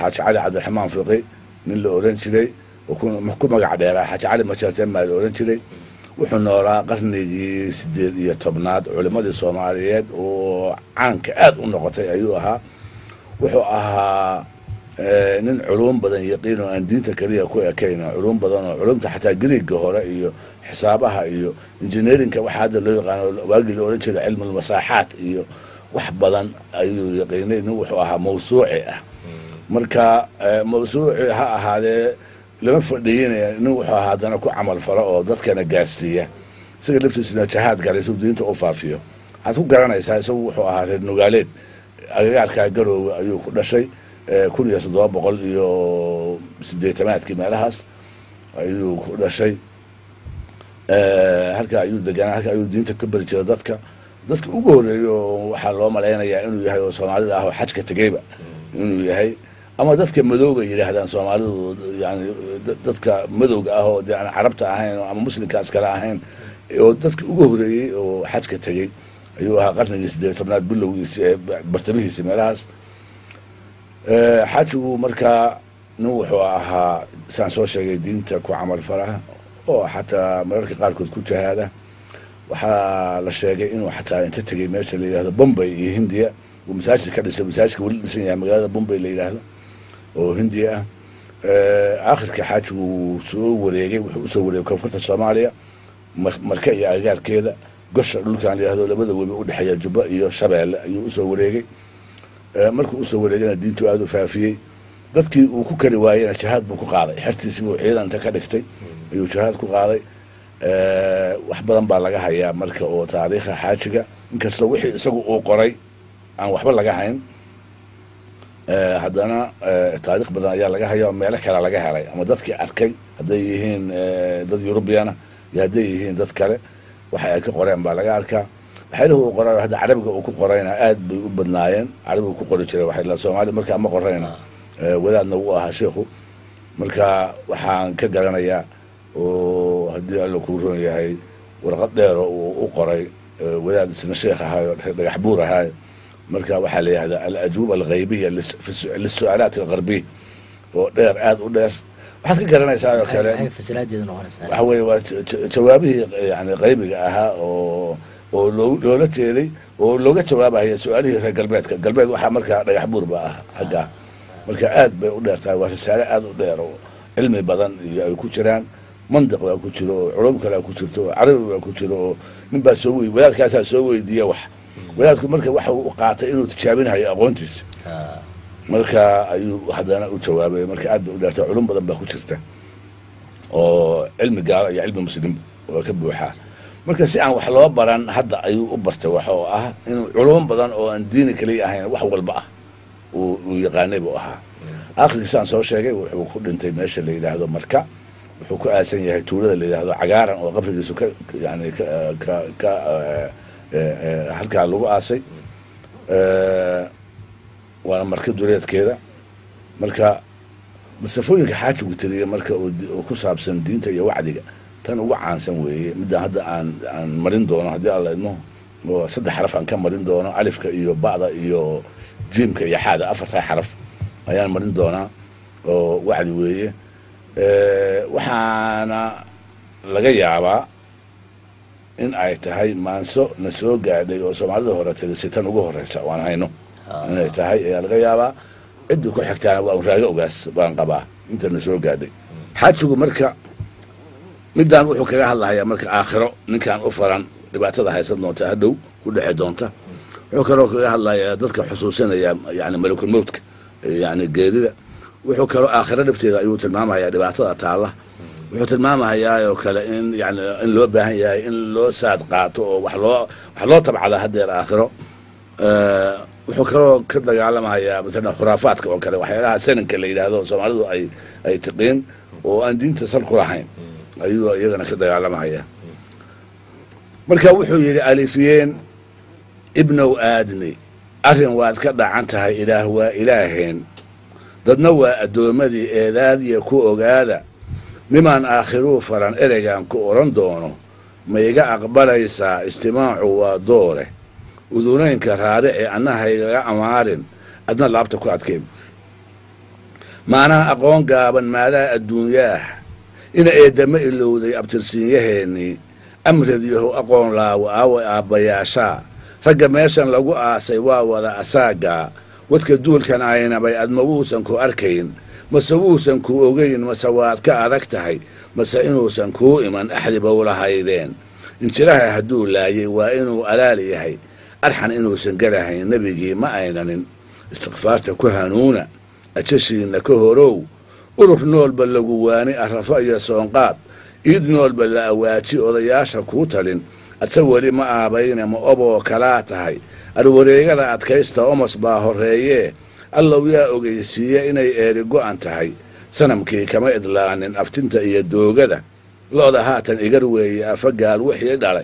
xaaji cali cabdiraxmaan fiqi nin la oran jiray oo ku magac dheeraa xaaji cali majarteen baa la oran jiray wuxuu noolaa qarnigii sideed iyo tobnaad culimmadii soomaaliyeed oo caanka aad u noqotay ayuu ahaa wuxuu ahaa nin culum badan yaqiin oo aan diinta keliya ku ekayn oo culum badan oo culumta xataa griiga hore iyo xisaabaha iyo engineerinka waxaa hadda loo yaqaano waagii la oran jiray cilmulmasaaxaat iyo wax badan ayuu yaqiinay nin wuxuu ahaa mawsuuci ah marka mawsuuci ha ahaadee lama fadhiyinaya nin wuxuu ahaa haddana ku camal falo oo dadkana gaarsiiya isaga laftiisuna jahaad galay suu diinta u faafiyo waxaad ku garanaysaa isagu wuxuu ahaa reer nugaaleed agagaarkaa garoowe ayuu ku dhashay kun iyo toddoba boqol iyo sideetamaadkii meelahaas ayuu ku dhashay halka ayuu deganaa halka ayuu diinta ka beri jira dadka dadka ugu horeeya oo waxaa loo malaynayaa inuu yahay oo soomaalida ah oo xajka tegeyba inuu yahay ama dadka madowga yidhaahdaan soomaalidu yani dadka madowga ah oo de aan carabta ahayn ama muslimkaas kale ahayn oo dadka ugu horeeyey oo xajka tegey ayuu ahaa qarnigii sideed tobnaad bilowgiisi ee bartamihiisi meelahaas xajigu markaa nin wuxuu ahaa saan soo sheegay diinta ku camal falaha oo xataa mararka qaarkood ku jahaada waxaa la sheegay inuu xataa inta tegey meesha la yidhahdo bombay iyo hindiya uu masaajid ka dhisay masaajidka weli dhisan yahay magaalada bombay la yidhaahdo oo hindiya ah aakhirka xaajigu wuu soo wareegay wuxuu usoo wareegay koonfurta soomaaliya marka iyo agagaarkeeda gosha dhulkan la yidhahdo labada webi udhexeeya jubba iyo shabeelle ayuu usoo wareegay markuu usoo wareegana diintu aada u faafiyey dadkii uu ku kari waayena jahaad buu ku qaaday xertiisii buu ciidan inta ka dhigtay ayuu jahaad ku qaaday wax badan baa laga hayaa marka oo taariikha xaajiga inkastoo wixii isagu uu qoray aan waxba laga hayn haddana taarikh badan ayaa laga haya oo meelo kale laga helay ama dadkii arkay hadday yihiin dad eurubiyana iyo hadday yihiin dad kale waxa ay ka qoreen baa laga arkaa waxyaalihi uu qoray hadda carabiga uu ku qorayna aad bay u badnaayeen carabiga ku qori jiray waxay la soomaali markaa ma qorayna wadaadna wuu ahaa sheikhu marka waxaan ka garanayaa oo haddii alla kuu roon yahay warqad dheero uu u qoray wadaad isna sheekh ahaayo dhagax buur ahaayo marka waxaa la yihahdaa alajuuba alghaybiya lisu-aalaat algarbiy oo dheer aada u dheer waxaad ka garanaysaa oo kale waxa weye waa jawaabihii yani qaybiga ahaa oo oo loo loola jeeday oo looga jawaabaya su-aalihii reer galbeedka galbeed waxaa markaa dhagax buur ba ah xaggaa marka aad bay u dheer tahay waa risaale aada u dheer oo cilmi badan iyo ay ku jiraan mandiq baa ku jiro oo culum kalea ku jirto oo carabi baa ku jiro oo nin baa soo wey wadaadkaasaa soo weydiiya wax wadaadku marka waxa uu qaatay inuu tijaabinayo aqoontiisa marka ayuu haddana u jawaabay marka aad bay u dheertay culum badan baa ku jirta oo cilmi gaalo iyo cilmi muslim oo ka buuxaa marka si aan wax loo baran hadda ayuu u bartay wax oo ah inuu culum badan oo aan diini kaliya ahayn wax walba ah uu yaqaanay buu ahaa aakhirkii saan soo sheegay wuxuu ku dhintay meesha la yidhaahdo marka wuxuu ku aasan yahay tuulada la yidhaahdo cagaaran oo qabrigiisu ka yani ka ka ka halkaa lagu aasay waana marka duleedkeeda marka masafooyinka xaajigu tiriya marka oo ku saabsan diinta iyo wacdiga tan ugu caansan weeye midda hadda aan aan marin doono haddii alla idmo oo saddex xaraf aan ka marin doono alifka iyo ba'da iyo jiimka iyo xaada afartaa xaraf ayaan marin doonaa oo wacdi weeye waxaana laga yaabaa in ay tahay maanso na soo gaadhay oo soomaalida hore tirisi tan ugu horeysa waan hayno inay tahay ayaa laga yaabaa ciddii ku xigtaana waa raago ogaas baan qabaa inta na soo gaadhay xaajigu marka midaan wuxuu kaga hadlahayaa marka aakhiro ninkaan u faran dhibaatada haysan doonta hadhow ku dheci doonta wuxuu kaloo kaga hadlayaa dadka xusuusinaya yani malakul mowtka yani geerida wuxuu kaloo aakhiro dhibteeda ayuu tilmaamayaa dhibaatada taalla wuxuu tilmaamayaa oo kale in yani in loo baahan yahay in loo saad qaato oo wax loo wax loo tabcada haddeer aakhiro wuxuu kaloo ka dagaalamayaa matala khuraafaadka oo kale waxyaalaha sananka la yidhaahdo soomaalidu ay ay tiqiin oo aan diinta sal ku lahayn ayuu iyagana ka dagaalamaya marka wuxuu yidhi alifiyeen ibnow aadni arrin waad ka dhacan tahay ilaah waa ilaaheen dadna waa addoommadii eedaadiya ku ogaada nimaan aakhiruu faran ereygan ku odhan doono ma iga aqbalaysaa istimaacu waa doore udunaynka raarici annahaygaga amaarin adna laabta ku adkeen maanaha aqoon gaaban maadaa adduunyaah ina eedama ilowday abtirsiinyaheennii amradiyahow aqoon laawo aawa aabbayaashaa ragga meeshan lagu aasay waa wada asaagaa wadka duulkan aynabay adma wuusan ku arkayn mase wuusan ku ogayn mase waad ka adag tahay mase inuusan kuu iman axdibow lahaydeen injiraha hadduu laayay waa inuu alaal yahay arxan inuusan garahayn nebigii ma aynanin istikfaarta ku hanuuna ajashiinna ka horow urur noolba lagu waani arrafo iyo soonqaad iid noolba la awaaji odayaasha kuu talin adse weli ma aabayne ma oboo kalaa tahay arwareegada adkaysta omos baa horreeyee allow yaa ogeysiiye inay eeri go'an tahay sanamkii kama idlaanin aftinta iyo doogada lo'da haatan igar weeye afagaal wixii dhalay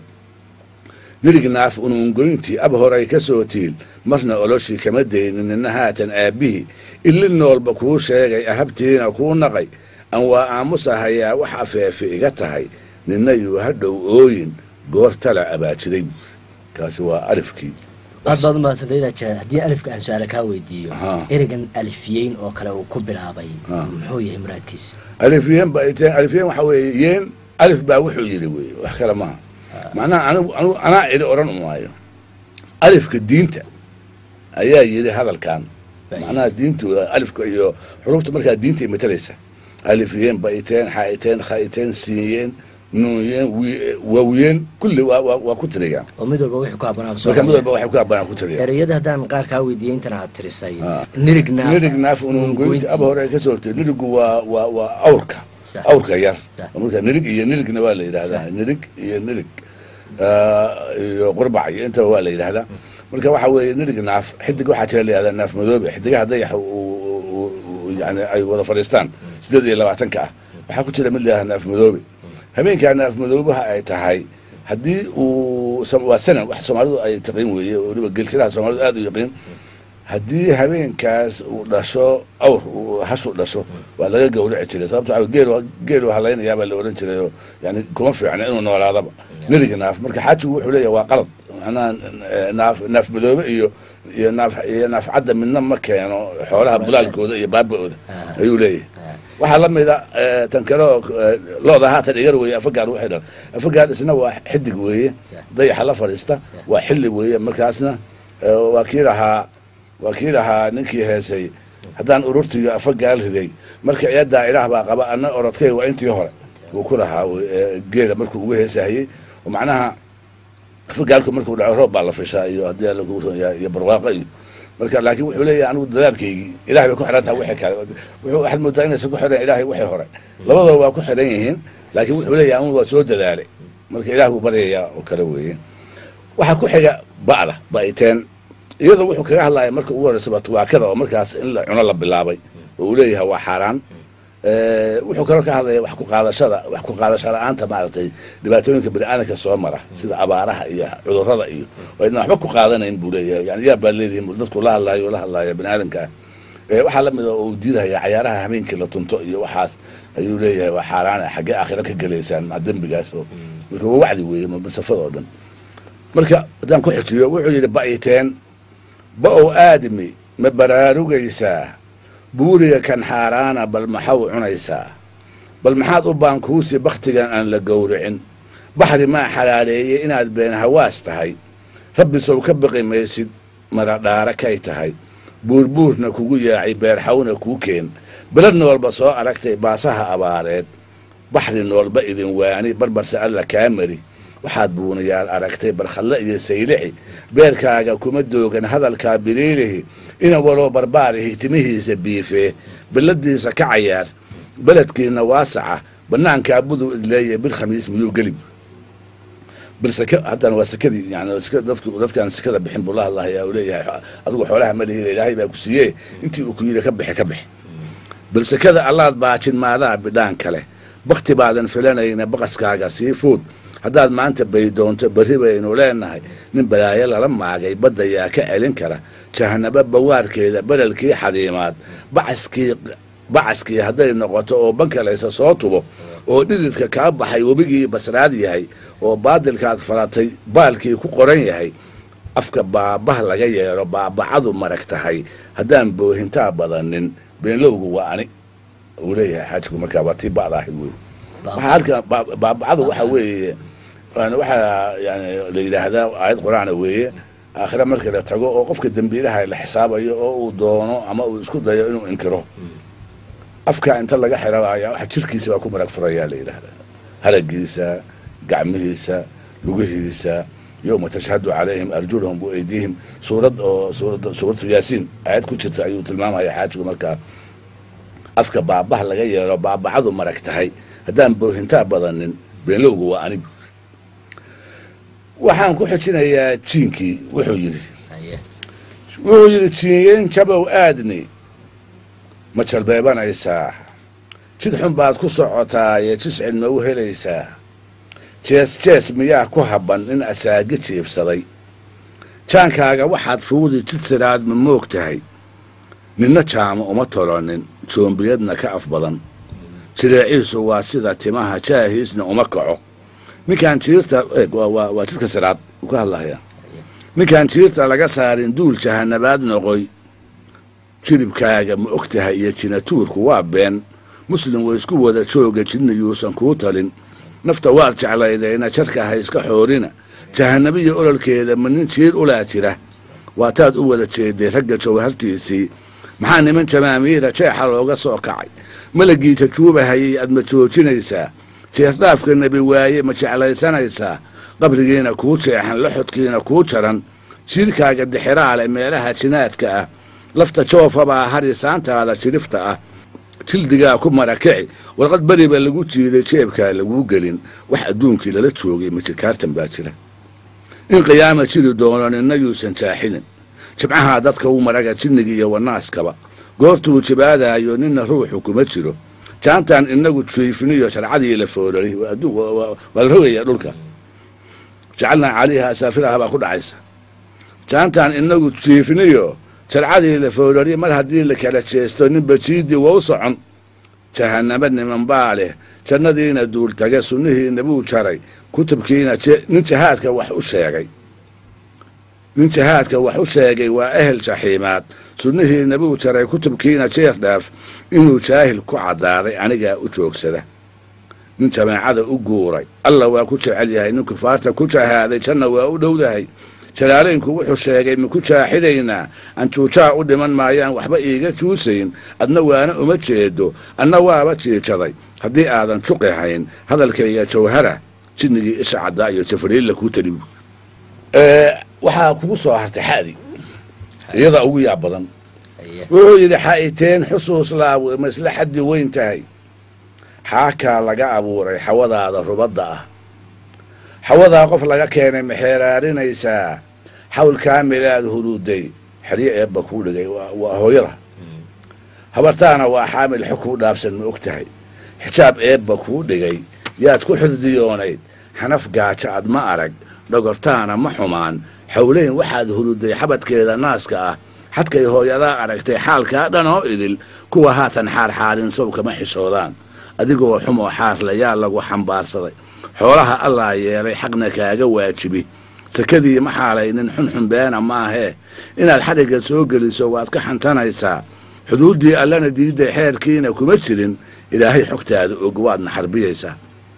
nirig naaf unuungoyntii ab horay ka soo tiil marna oloshii kama daynin nina haatan aabbihii illi noolba kuu sheegay ahabtiina kuu naqay aan waa aamusahayaa wax afeefe iga tahay nina yuu hadhow ooyin goor tala abaajiday kaasi waa alifkii aad baad umahadsantay haddii alifka aan su-aala kaa weydiiyo Ahaa. ereygan alifiyeyn oo kale uu ku bilaabay Ah. muxuu yahay muraadkiisa alifyeen ba ay tahay alifyeen waxa weeye yeen alif baa wuxuu yidhi weeye wax kale maaha macnaha anigu anigu anaa idhi odhan maayo alifka diinta ayaa yidhi hadalkan macnaha diintu waa alifka iyo xurufta markaa diinta matalaysa alifyeen baiteen xaiteen khaiteen siiyeen nuunyeen wi- waawiyeen kulli waa waa waa ku tirigaan oo mid walba wixii ku habbanaa marka mid walba waxay ku habbanaan ku tirigaan ereyada haddaan qaar kaa weydiiyey intan aad tirisay Ah. nirig naaf nirig naaf unungoynti aba hore ka soo tiri nirigu waa waa waa awrka Sax. awrka yar Sax. marka nirig iyo nirigna waa la yidhahdaa nirig iyo nirig ah, iyo qurbac iyo intaba waa la yidhahdaa marka waxa weeye nirig naaf xidig waxaa jira la yidhahdaa naaf madoobe xidigaha dayaxa uu- uu- uu- yani ay wada fadhiistaan sideed iyo labaatanka ah waxaa ku jira mid la yidhahdaa naaf madoobe habeenkaa naaf madoobaha ay tahay haddii uu som- waa sanan wax soomaalidu ay taqiin weeye oo weliba gelsilaha soomaalidu aad u yaqiin haddii habeenkaas uu dhasho awr uu hashu dhasho waa laga gawraci jiray sababto waxa geel geelu halaynayaa baa la odhan jiray oo yani kuma fiicna inuu noolaadaba neriga naaf marka xaajigu wuxuu leeyahay waa qalad macnaha eh, naaf naaf madoobe iyo iyo naaf iyo naaf cadda midna ma keeno xoolaha bulaalkooda iyo baaba-ooda Ah. ayuu leeyahay waxaa la mida eh, tan kale oo eh, looda haatan igar weeye afagaad waxay dhal afagaad isna waa xidig weeye dayaxa la fadhiista waa xilli weeye markaasna eh, waa kii lahaa waa kii lahaa ninkii heesay haddaan ururtiyo afagaal riday marka eedaa ilaah baa qaba ana orodkay waa intii hore wuu ku lahaa eh, geela markuu ugu heesahayey oo macnaha afagaalku markuu dhaco roob baa la fishaa iyo haddii alla kugu ron yahay iyo barwaaqo iyo marka laakiin wuxuu leeyahay anigu dadaalkaygii ilahay bay ku xidhan tahay wixii kale wuxuu waxaad moodaa inaysan ku xidhan ilahay wixii hore labadooda waa ku xidhan yihiin laakiin wuxuu leeyahay anigu waa soo dadaalay marka ilaah buu baryayaa oo kale weeye waxaa ku xiga ba'da ba'iteen iyadoo wuxuu kaga hadlaya marka ugu horreysaba tubaakada oo markaas in la cuno la bilaabay oo uu leeyahay waa xaaraan Eh, wuxuu kaloo ka hadlaya wax ku qaadashada wax ku qaadasho la-aanta maaragtay dhibaatooyinka bini'aadanka soo mara sida abaaraha iyo cudurrada iyo oo idna waxba ku qaadanayn buu leeyahay yani yaa baad leedihin buu dadku la hadlaayo la hadlaaya bini'aadanka ah Eh, waxaa la mid a uu diidaya cayaaraha habeenkii la tunto iyo waxaas ayuu leeyahay waa xaaraana xaggee aakhira ka gelaysaan ma dembigaas oo marka waa wacdi weeye ma- masafada oo dhan marka haddaan ku xijiyo wuxuu yidhi ba'iteen ba-ow aadmi ma baraarugaysaa buuriga kan xaaraana bal maxaw cunaysaa bal maxaad u baankuusi bakhtigan aan la gowricin baxri maa xalaaleeyey inaad been hawaas tahay rabbi sow ka baqi maysid maradhaara kay tahay buurbuurna kugu yaacay beerxawna kuu keen belad noolba soo aragtay baasaha abaareed baxri noolba idin waani barbarse alla kaa mari waxaad buunayaal aragtay barkhalle iyo saylixi beerkaaga kuma doogan hadalkaa biliilihi ina waloo barbaarihi timihiisa biifee billadiisa ka cayaar beledkiina waasaca bannaankaa buduu idleeye bil khamiis miyuu gelib bil sake haddana waa sakadii yani saka- dadku dadkaan sakada bixin buu la hadlahayaa uu leeyahay adigu xoolaha ma lihida ilaahay baa ku siiyee intii uu ku yidhi ka bixi ka bixi bal sakada allaad baajin maadaa bidhaan kale bakti baadan filanayna baqaskaaga sii fuud haddaad maanta baydoonto berri baynu leenahay nin balaayo lala maagay badda yaa ka celin kara jahanabo bawaarkeeda berelkii xadiimaad bacaskii bacaskii hadday noqoto oo bankalaysa soo tubo oo dhididka kaa baxay webigii basraad yahay oo baadilkaad falatay baalkii ku qoran yahay afka baabah laga yeero baabacadu marag tahay haddaan boohintaa badanin beenlowgu waa ani uu leeyahay xaajigu markaa waa tii ba'da ahayd wey Baa- waxaa halkan baa- baabacadu waxa weeye yani waxaa yani la yidhaahdaa aayad qur-aana weeye aakhira markii la tago oo qofka dembiilaha la xisaabayo oo uu doono ama uu isku dayo inuu inkiro afka inta laga xirabaya waxa jirkiisa baa ku marag furayaa la yidhaahdaa haragiisa gacmihiisa lugihiisa yowma tashhadu calayhim arjulahum waeydiihim suurad oo suurad suuratu yaasiin aayad ku jirta ayuu tilmaamaya xaajigu markaa afka baabaha laga yeelo baabacadu marag tahay haddaan boohintaa badanin beenlowgu waa anig waxaan ku xijinayaa jiinkii wuxuu yidhi haye wuxuu yidhi jiinyeen jabow aadni ma jalbeebanaysaa jid xun baad ku socotaa ee jiscin ma u helaysaa jees jees miyaa ku habban in asaagi jiibsaday jaankaaga waxaad fuudi jid siraad ma moog tahay ninna jaamo uma tolonin joombiyadna ka af badan jireeciisu waa sida timaha jaahiisna uma kaco ninkaan jiirta eeg, waa- waa waa jidka siraad uu ka hadlahaya ninkaan jiirta laga saarin duul jahanabaad noqoy jiribkaaga ma og tahay iyo jinatuurku waa been muslim way isku wada jooga jidna yuusan kuu talin nafta waad jeclaydayna jarka ha iska xoorina jahanabiya ololkeeda ma nin jiir ulaa jira waataad u wada jeeday ragga jawhartiisii maxaa niman jamaamiira jeexa looga soo kacay malagii jajuubahayay aad ma joojinaysaa jeesdhaafka nebi waaye ma jeclaysanaysaa qabrigiina kuu jeexan laxodkiina kuu jaran jiirkaaga dixiraale meelaha jinaadka ah lafta joofabaa harisaantaada jirifta ah jildigaa ku marakici warqad beriba lagu jiiday jeebkaa laguu gelin wax adduunkii lala joogay majikaartan baa jira in qiyaama jiri doono ninna yuusan jaaxinin jibcaha dadka u maraga jinniga iyo wanaaskaba goortuu jibaadaayo ninna ruuxu kuma jiro jaantan inagu jiifiniyo sharcadii la foorari waa adduun- waa- waa waa la rogaya dhulka jacalnaa calayha asaafiraha baa ku dhacaysa jaantan inagu jiifiniyo sharcadii la foorari mar haddii la kala jeesto ninba jiidii waa u socon jahanaba niman baa leh jannadiina duultage sunnihiina buu jaray kutubkiina je- nin jahaadka wax u sheegay nin jahaadka wax u sheegay waa ehel jaxiimaad sunnihiina buu jaray kutubkiina jeer dhaaf inuu jaahil ku caddaaday anigaa u joogsada nin jamaacada u guuray alla waa ku jecel yahay nin kufaarta ku jahaaday janna waa u dhowdahay jalaalaynku wuxuu sheegay maku jaaxidaynaa anjuujaa u dhiman maayaan waxba iiga juusayn adna waana uma jeedo anna waaba jiijaday haddii aadan juqi hayn hadalkayga jawhara jinnigii isha caddaa iyo jafariilla kuu talibu waxaa kugu soo hartay xadi iyada ugu yaab badan haye wuxuu yidhi xa'iteen xusuus laawe masle xaddi weyn tahay xaakaa laga abuuray xawadaada rubadda ah xawadaa qof laga keenay maxeeraarinaysaa xawl kaamilaad huruuday xeryo eebba kuu dhigay waa waa hooyada habartaana waa xaamil xog kuu dhaafsan ma og tahay xijaab eebba kuu dhigay yaad ku xurdiyoonayd xanaf gaajo ad ma arag dhogortaana ma xumaan xowleyn waxaad huruday xabadkeeda naaska ah xadkay hooyadaa aragtay xaalkaa dhan oo idil kuwa haatan xaarxaarin sow kama xishoodaan adigoo xumoo xaarlayaa lagu xambaarsaday xoolaha allaa yeelay xaqna kaaga waajibi sakadii ma xaalaynin xunxun beena maahee inaad xadhigga soo geliso waad ka xantanaysaa xuduuddii allana diidday xeerkiina kuma jirin ilaahay xogtaada og waadna xarbiyaysaa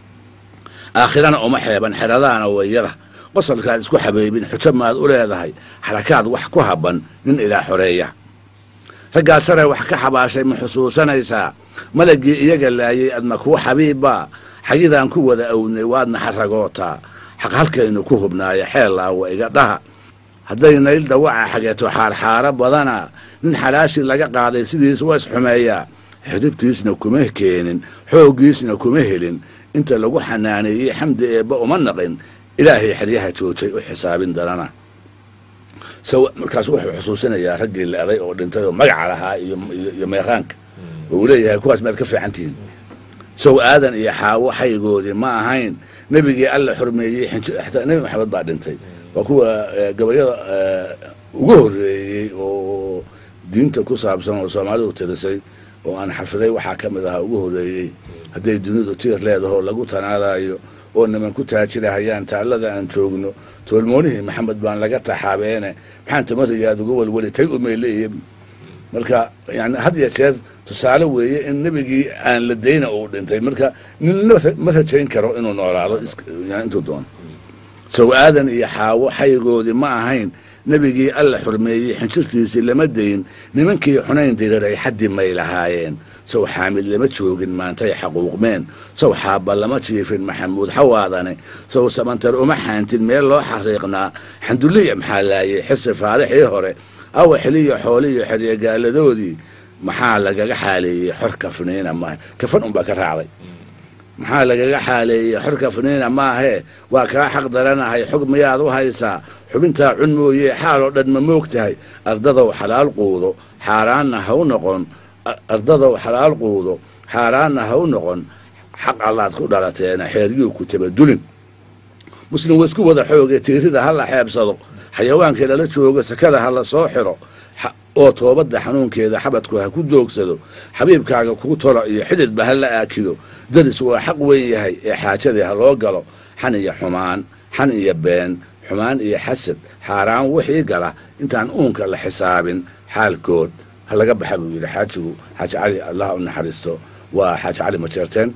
aakhirana uma xeeban xeradaana wayada qosolkaad isku xabeybin xujo maad u leedahay xarakaad wax ku habban nin ilaa xoreeya raggaa sare wax ka xabaashay ma xusuusanaysaa malagii iyaga laayay adma kuu xabiibbaa xagidaan ku wada awnay waadna xaragootaa xaq halkaynu ku hubnaaya xeellaawa iga dhaha hadday nayl dawaca xageeto xaarxaaro badana nin xalaashi laga qaaday sidiis waa isxumeeyaa xidibtiisna kuma keenin xooggiisna kuma helin inta lagu xanaaneeyey xamdi eebba uma naqin ilaahay xeryaha joojay u xisaabin darana saw markaas wuxuu xusuusinayaa raggii la-day oo dhintay oo magaca lahaa iyo iyo- iyo meeqaanka oo uu leeyahay kuwaas maad ka fiican tihiin sow aadan iyo xaawo xaygoodii ma ahayn nebigii alla xurmeeyey xinj- xataa nebi maxamed baa dhintay waa kuwa eh, gabayada eh, ugu horreeyey oo diinta ku saabsan oo soomaalidu tirisay oo aan xafiday waxaa ka mid ahaa ugu horreeyey hadday dunidu tiir leedaho lagu tanaadayo oo niman ku taajirahayaan taallada aan joogno toolmoonihii maxamed baan laga taxaabeene maxaan tamarigaad uga welweli tay umay leeyihin marka yani had ya jeer tusaale weeye in nebigii aan la dayna uu dhintay marka ninna ma rajayn karo inuu noolaado intuu doono sow aadan iyo xaawo xayigoodii ma ahayn nebigii alla xurmeeyey xinjirtiisii lama dayin nimankii xunayn diriray xaddi may lahaayeen sow xaamid lama joogin maantay xaquuqmeen sow xaabba lama jiifin maxamuud xawaadane sow samantar uma xaantin meel loo xariiqnaa xanduliya maxaa laayay xisi faarixii hore awa xiliyo xooliyo xeryegaaladoodii maxaa lagaga xaaleeyey xor kafniina maaha kafan unbaa ka raacday maxaa lagaga xaaleeyey xor kafniina maahee waa kaa xaq daranahay xog miyaad u haysaa xubintaa cun mooye xaal oo dhan ma moog tahay ardadow xalaal quudo xaaraanna ha u noqon ardadow xalaal quudo xaaraanna ha u noqon xaq allaad ku dhalateena xeeryuu ku tabadulin muslim wa isku wada xooge tiirida ha la xeebsado xayawaankii lala joogo sakada ha la soo xiro oo toobadda xanuunkeeda xabadku ha ku doogsado xabiibkaaga kuu tolo iyo xididba ha la aakido dadis waa xaq weyn yahay ee xaajadii ha loo galo xan iyo xumaan xan iyo been xumaan iyo xasad xaaraan wixii gala intaan uunka la xisaabin xaalkood ha laga baxa buu yidhi xaajigu xaaji cali allah u naxariisto waa xaaji cali majeerteen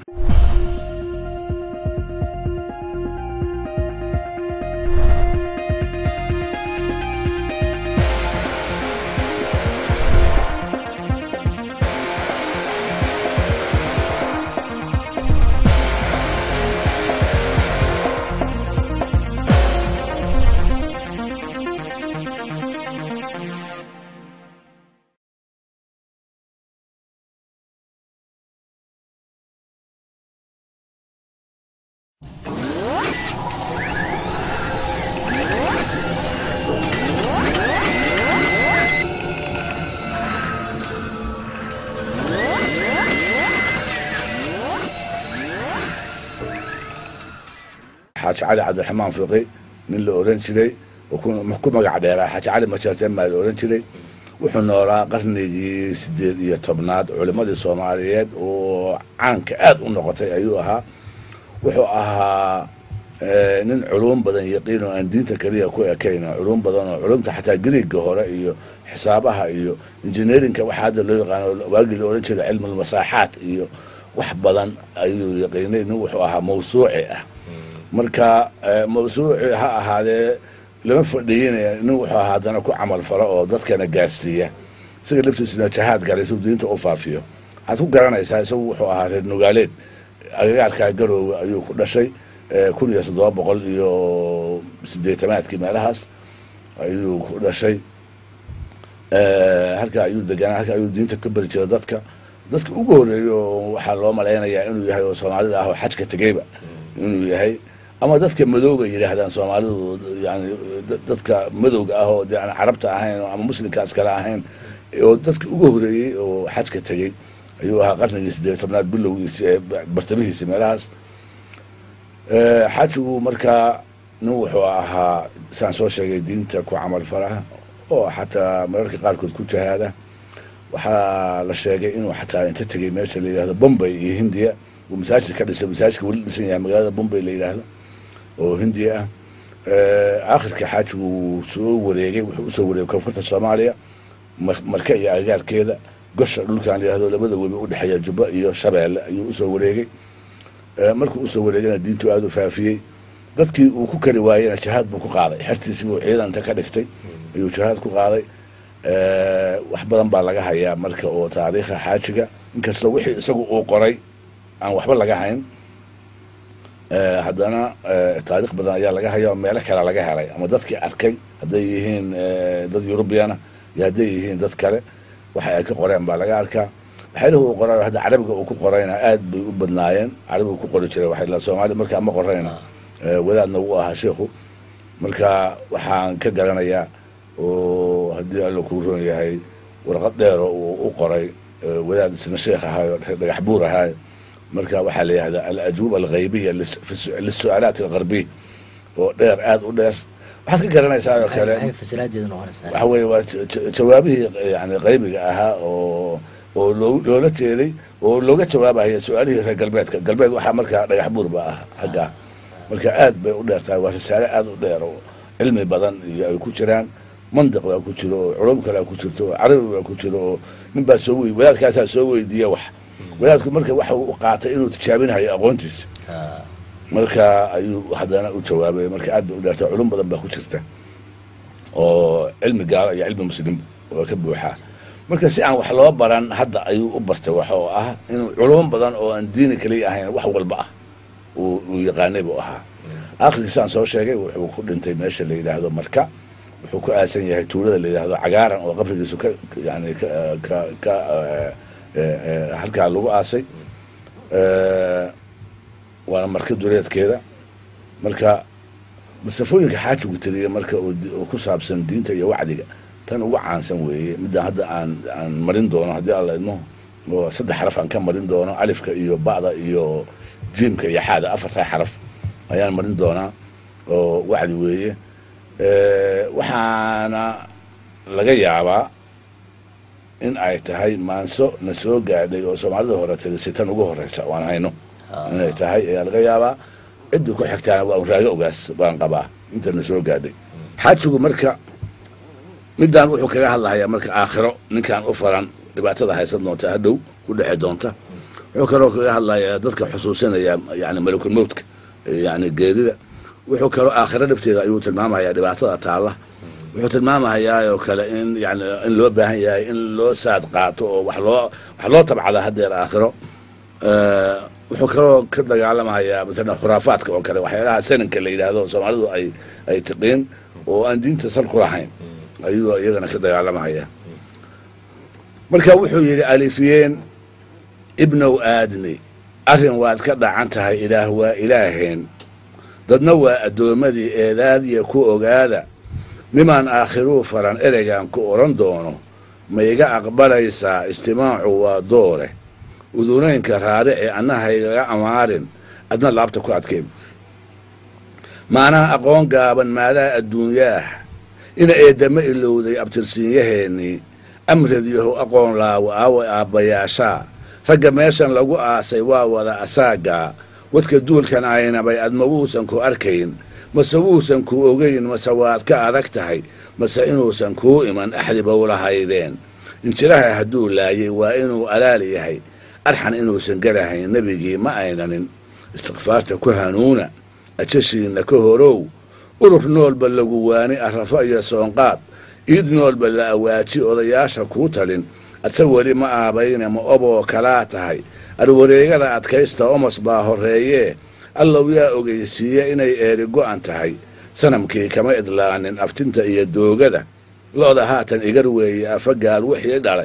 xaaji cali cabdiraxmaan fiqi nin la oran jiray oo ku magac dheeraa xaaji cali majeerteen baa la oran jiray wuxuu noolaa qarnigii sideed iyo tobnaad culimmadii soomaaliyeed oo caanka aad u noqotay ayuu ahaa wuxuu ahaa nin culum badan yaqiin oo aan diinta keliya ku ekayn culum badan oo culumta xataa griigga hore iyo xisaabaha iyo engineerinka waxaa hadda loo yaqaano waagii la oran jiray cilmulmasaaxaat iyo wax badan ayuu yaqiinay nin wuxuu ahaa mawsuuci ah marka mawsuuci ha ahaadee lama fadhiyin nin wuxuu ahaa haddana ku camal falo oo dadkana gaarsiiya isaga laftiisuna jahaad galay suu diinta u faafiyo waxaad ku garanaysaa isagu wuxuu ahaa reer nugaaleed agagaarkaa garoowe ayuu ku dhashay kun iyo toddoba boqol iyo sideetamaadkii meelahaas ayuu ku dhashay halkaa ayuu deganaa halkaa ayuu diinta ka beri jira dadka dadka ugu horeeyo waxaa loo malaynayaa inuu yahay oo soomaalida ah oo xajka tegeyba inuu yahay ama dadka madowga yidhaahdaan soomaalidu yani dadka madowga ah oo de aan carabta ahayn ama muslimkaas kale ahayn oo dadka ugu horeeyey oo xajka tegey ayuu ahaa qarnigii sideed tobnaad bilowgiisi ee bartamihiisi meelahaas xajigu markaa nin wuxuu ahaa saan soo sheegay diinta ku camal falaha oo xataa mararka qaarkood ku jahaada waxaa la sheegay inuu xataa inta tegey meesha la yidhahdo bombay iyo hindiya uu masaajid ka dhisay masaajidka weli dhisan yahay magaalada bombay la yidhaahdo oo hindiya ah aakhirka xaajigu wuu soo wareegay wuxuu usoo wareegay koonfurta soomaaliya marka iyo agagaarkeeda gosha dhulkan la yidhahdo labada webi udhexeeya jubba iyo shabeelle ayuu usoo wareegay markuu usoo wareegayna diintu aada u faafiyey dadkii uu ku kari waayena jihaad buu ku qaaday xertiisii buu ciidanta ka dhigtay ayuu jihaad ku qaaday wax badan baa laga hayaa marka oo taariikha xaajiga inkastoo wixii isagu uu qoray aan waxba laga hayn haddana taarikh badan ayaa laga haya oo meelo kale laga helay ama dadkii arkay hadday yihiin dad eurubiyana iyo hadday yihiin dad kale waxa ay ka qoreen baa laga arkaa waxyaalihi uu qoray hadda carabiga uu ku qorayna aad bay u badnaayeen carabiga ku qori jiray waxay la soomaali markaa ma qorayna wadaadna wuu ahaa sheikhu marka waxaan ka garanayaa oo haddii alla kuu roon yahay warqad dheero uu u qoray wadaad isna sheekh ahaayo dhagax buur ahaayo marka waxaa la yihahdaa alajuuba alghaybiya lisu-aalaat algarbiy oo dheer aada u dheer waxaad ka garanaysaa oo kale waxa weye waa jawaabihii yani qaybiga ahaa oo oo loo loola jeeday oo looga jawaabaya su-aalihii reer galbeedka galbeed waxaa markaa dhagax buur ba ah xaggaa marka aad bay u dheer tahay waa risaale aada u dheer oo cilmi badan iyo ay ku jiraan mandiq baa ku jiro oo culum kalea ku jirto oo carabi baa ku jiro oo nin baa soo wey wadaadkaasaa soo weydiiya wax wadaadku marka waxa uu qaatay inuu tijaabinayo aqoontiisa Ah, marka ayuu haddana u jawaabay marka aad ba u dhaartay culum badan baa ku jirta oo cilmi gaalo iyo cilmi muslim oo ka buuxaa marka si aan wax loo baran hadda ayuu u bartay wax oo ah inuu culum badan oo aan diini kaliya ahayn wax walba ah uu uu yaqaanay buu ahaa akhirkiisaan soo sheegay wuxuu ku dhintay meesha la yidhaahdo marka wuxuu ku aasan yahay tuulada la yidhaahdo cagaaran oo qabrigiisu ka yani ka ka ka eh, eh, eh, halkaa lagu aasay Eh, waana marka duleedkeeda marka masafooyinka xaajigu tiriya marka uu di- uu ku saabsan diinta iyo wacdiga tan ugu caansan weeye midda hadda aan aan marin doono haddii alla idmo oo saddex xaraf aan ka marin doono alifka iyo ba'da iyo jiimka iyo xaada afartaa xaraf ayaan marin doonaa oo wacdi weeye Eh, waxaana laga yaabaa in ay tahay maanso na soo gaadhay oo soomaalida hore tirisi tan ugu horeysa waan hayno inay tahay ayaa laga yaabaa ciddii ku xigtaana waa un raago ogaas baan qabaa inta na soo gaadhay xaajigu marka midaan wuxuu kaga hadlahayaa marka aakhiro ninkaan u faran dhibaatada haysan doonta hadhow ku dheci doonta wuxuu kaloo kaga hadlayaa dadka xusuusinaya yani malakul mowtka yani geerida wuxuu kaloo aakhiro dhibteeda ayuu tilmaamayaa dhibaatada taalla wuxuu tilmaamayaa oo kale in yani in loo baahan yahay in loo saad qaato oo wax loo wax loo tabcada haddeer aakhiro Eh, wuxuu kaloo ka dagaalamayaa matala khuraafaadka oo kale waxyaalaha sananka la yidhaahdo soomaalidu ay ay tiqiin oo aan diinta sal ku lahayn ayuu iyagana ka dagaalamaya marka wuxuu yidhi alifiyeen ibnow aadni arrin waad ka dhacan tahay ilaah waa ilaaheen dadna waa addoommadii eedaadiya ku ogaada nimaan aakhiruu faran ereygan ku odhan doono ma iga aqbalaysaa istimaacu waa doore udunaynka raarici annahaygaga amaarin adna laabta ku adkeen maanaha aqoon gaaban maadaa adduunyaah ina eedama ilowday abtirsiinyaheennii amradyahow aqoon laawo aawa aabbayaashaa ragga meeshan lagu aasay waa wada asaagaa wadka duulkan aynabay adma wuusan ku arkayn mase wuusan ku ogayn mase waad ka adag tahay mase inuusan kuu iman axdiba ulahaydeen injiraha hadduu laayay waa inuu alaal yahay arxan inuusan garahayn nebigii ma aynanin istikfaarta ku hanuuna ajashiinna ka horow urur noolba lagu waani arrafo iyo soonqaad iid noolba la awaaji odayaasha kuu talin adse weli ma aabayne ma oboo kalaa tahay arwareegada adkaysta omos baa horreeyee allow yaa ogeysiiya inay eeri go'an tahay sanamkii kama idlaanin aftinta iyo doogada lo'da haatan igar weeye afagaal wixii dhalay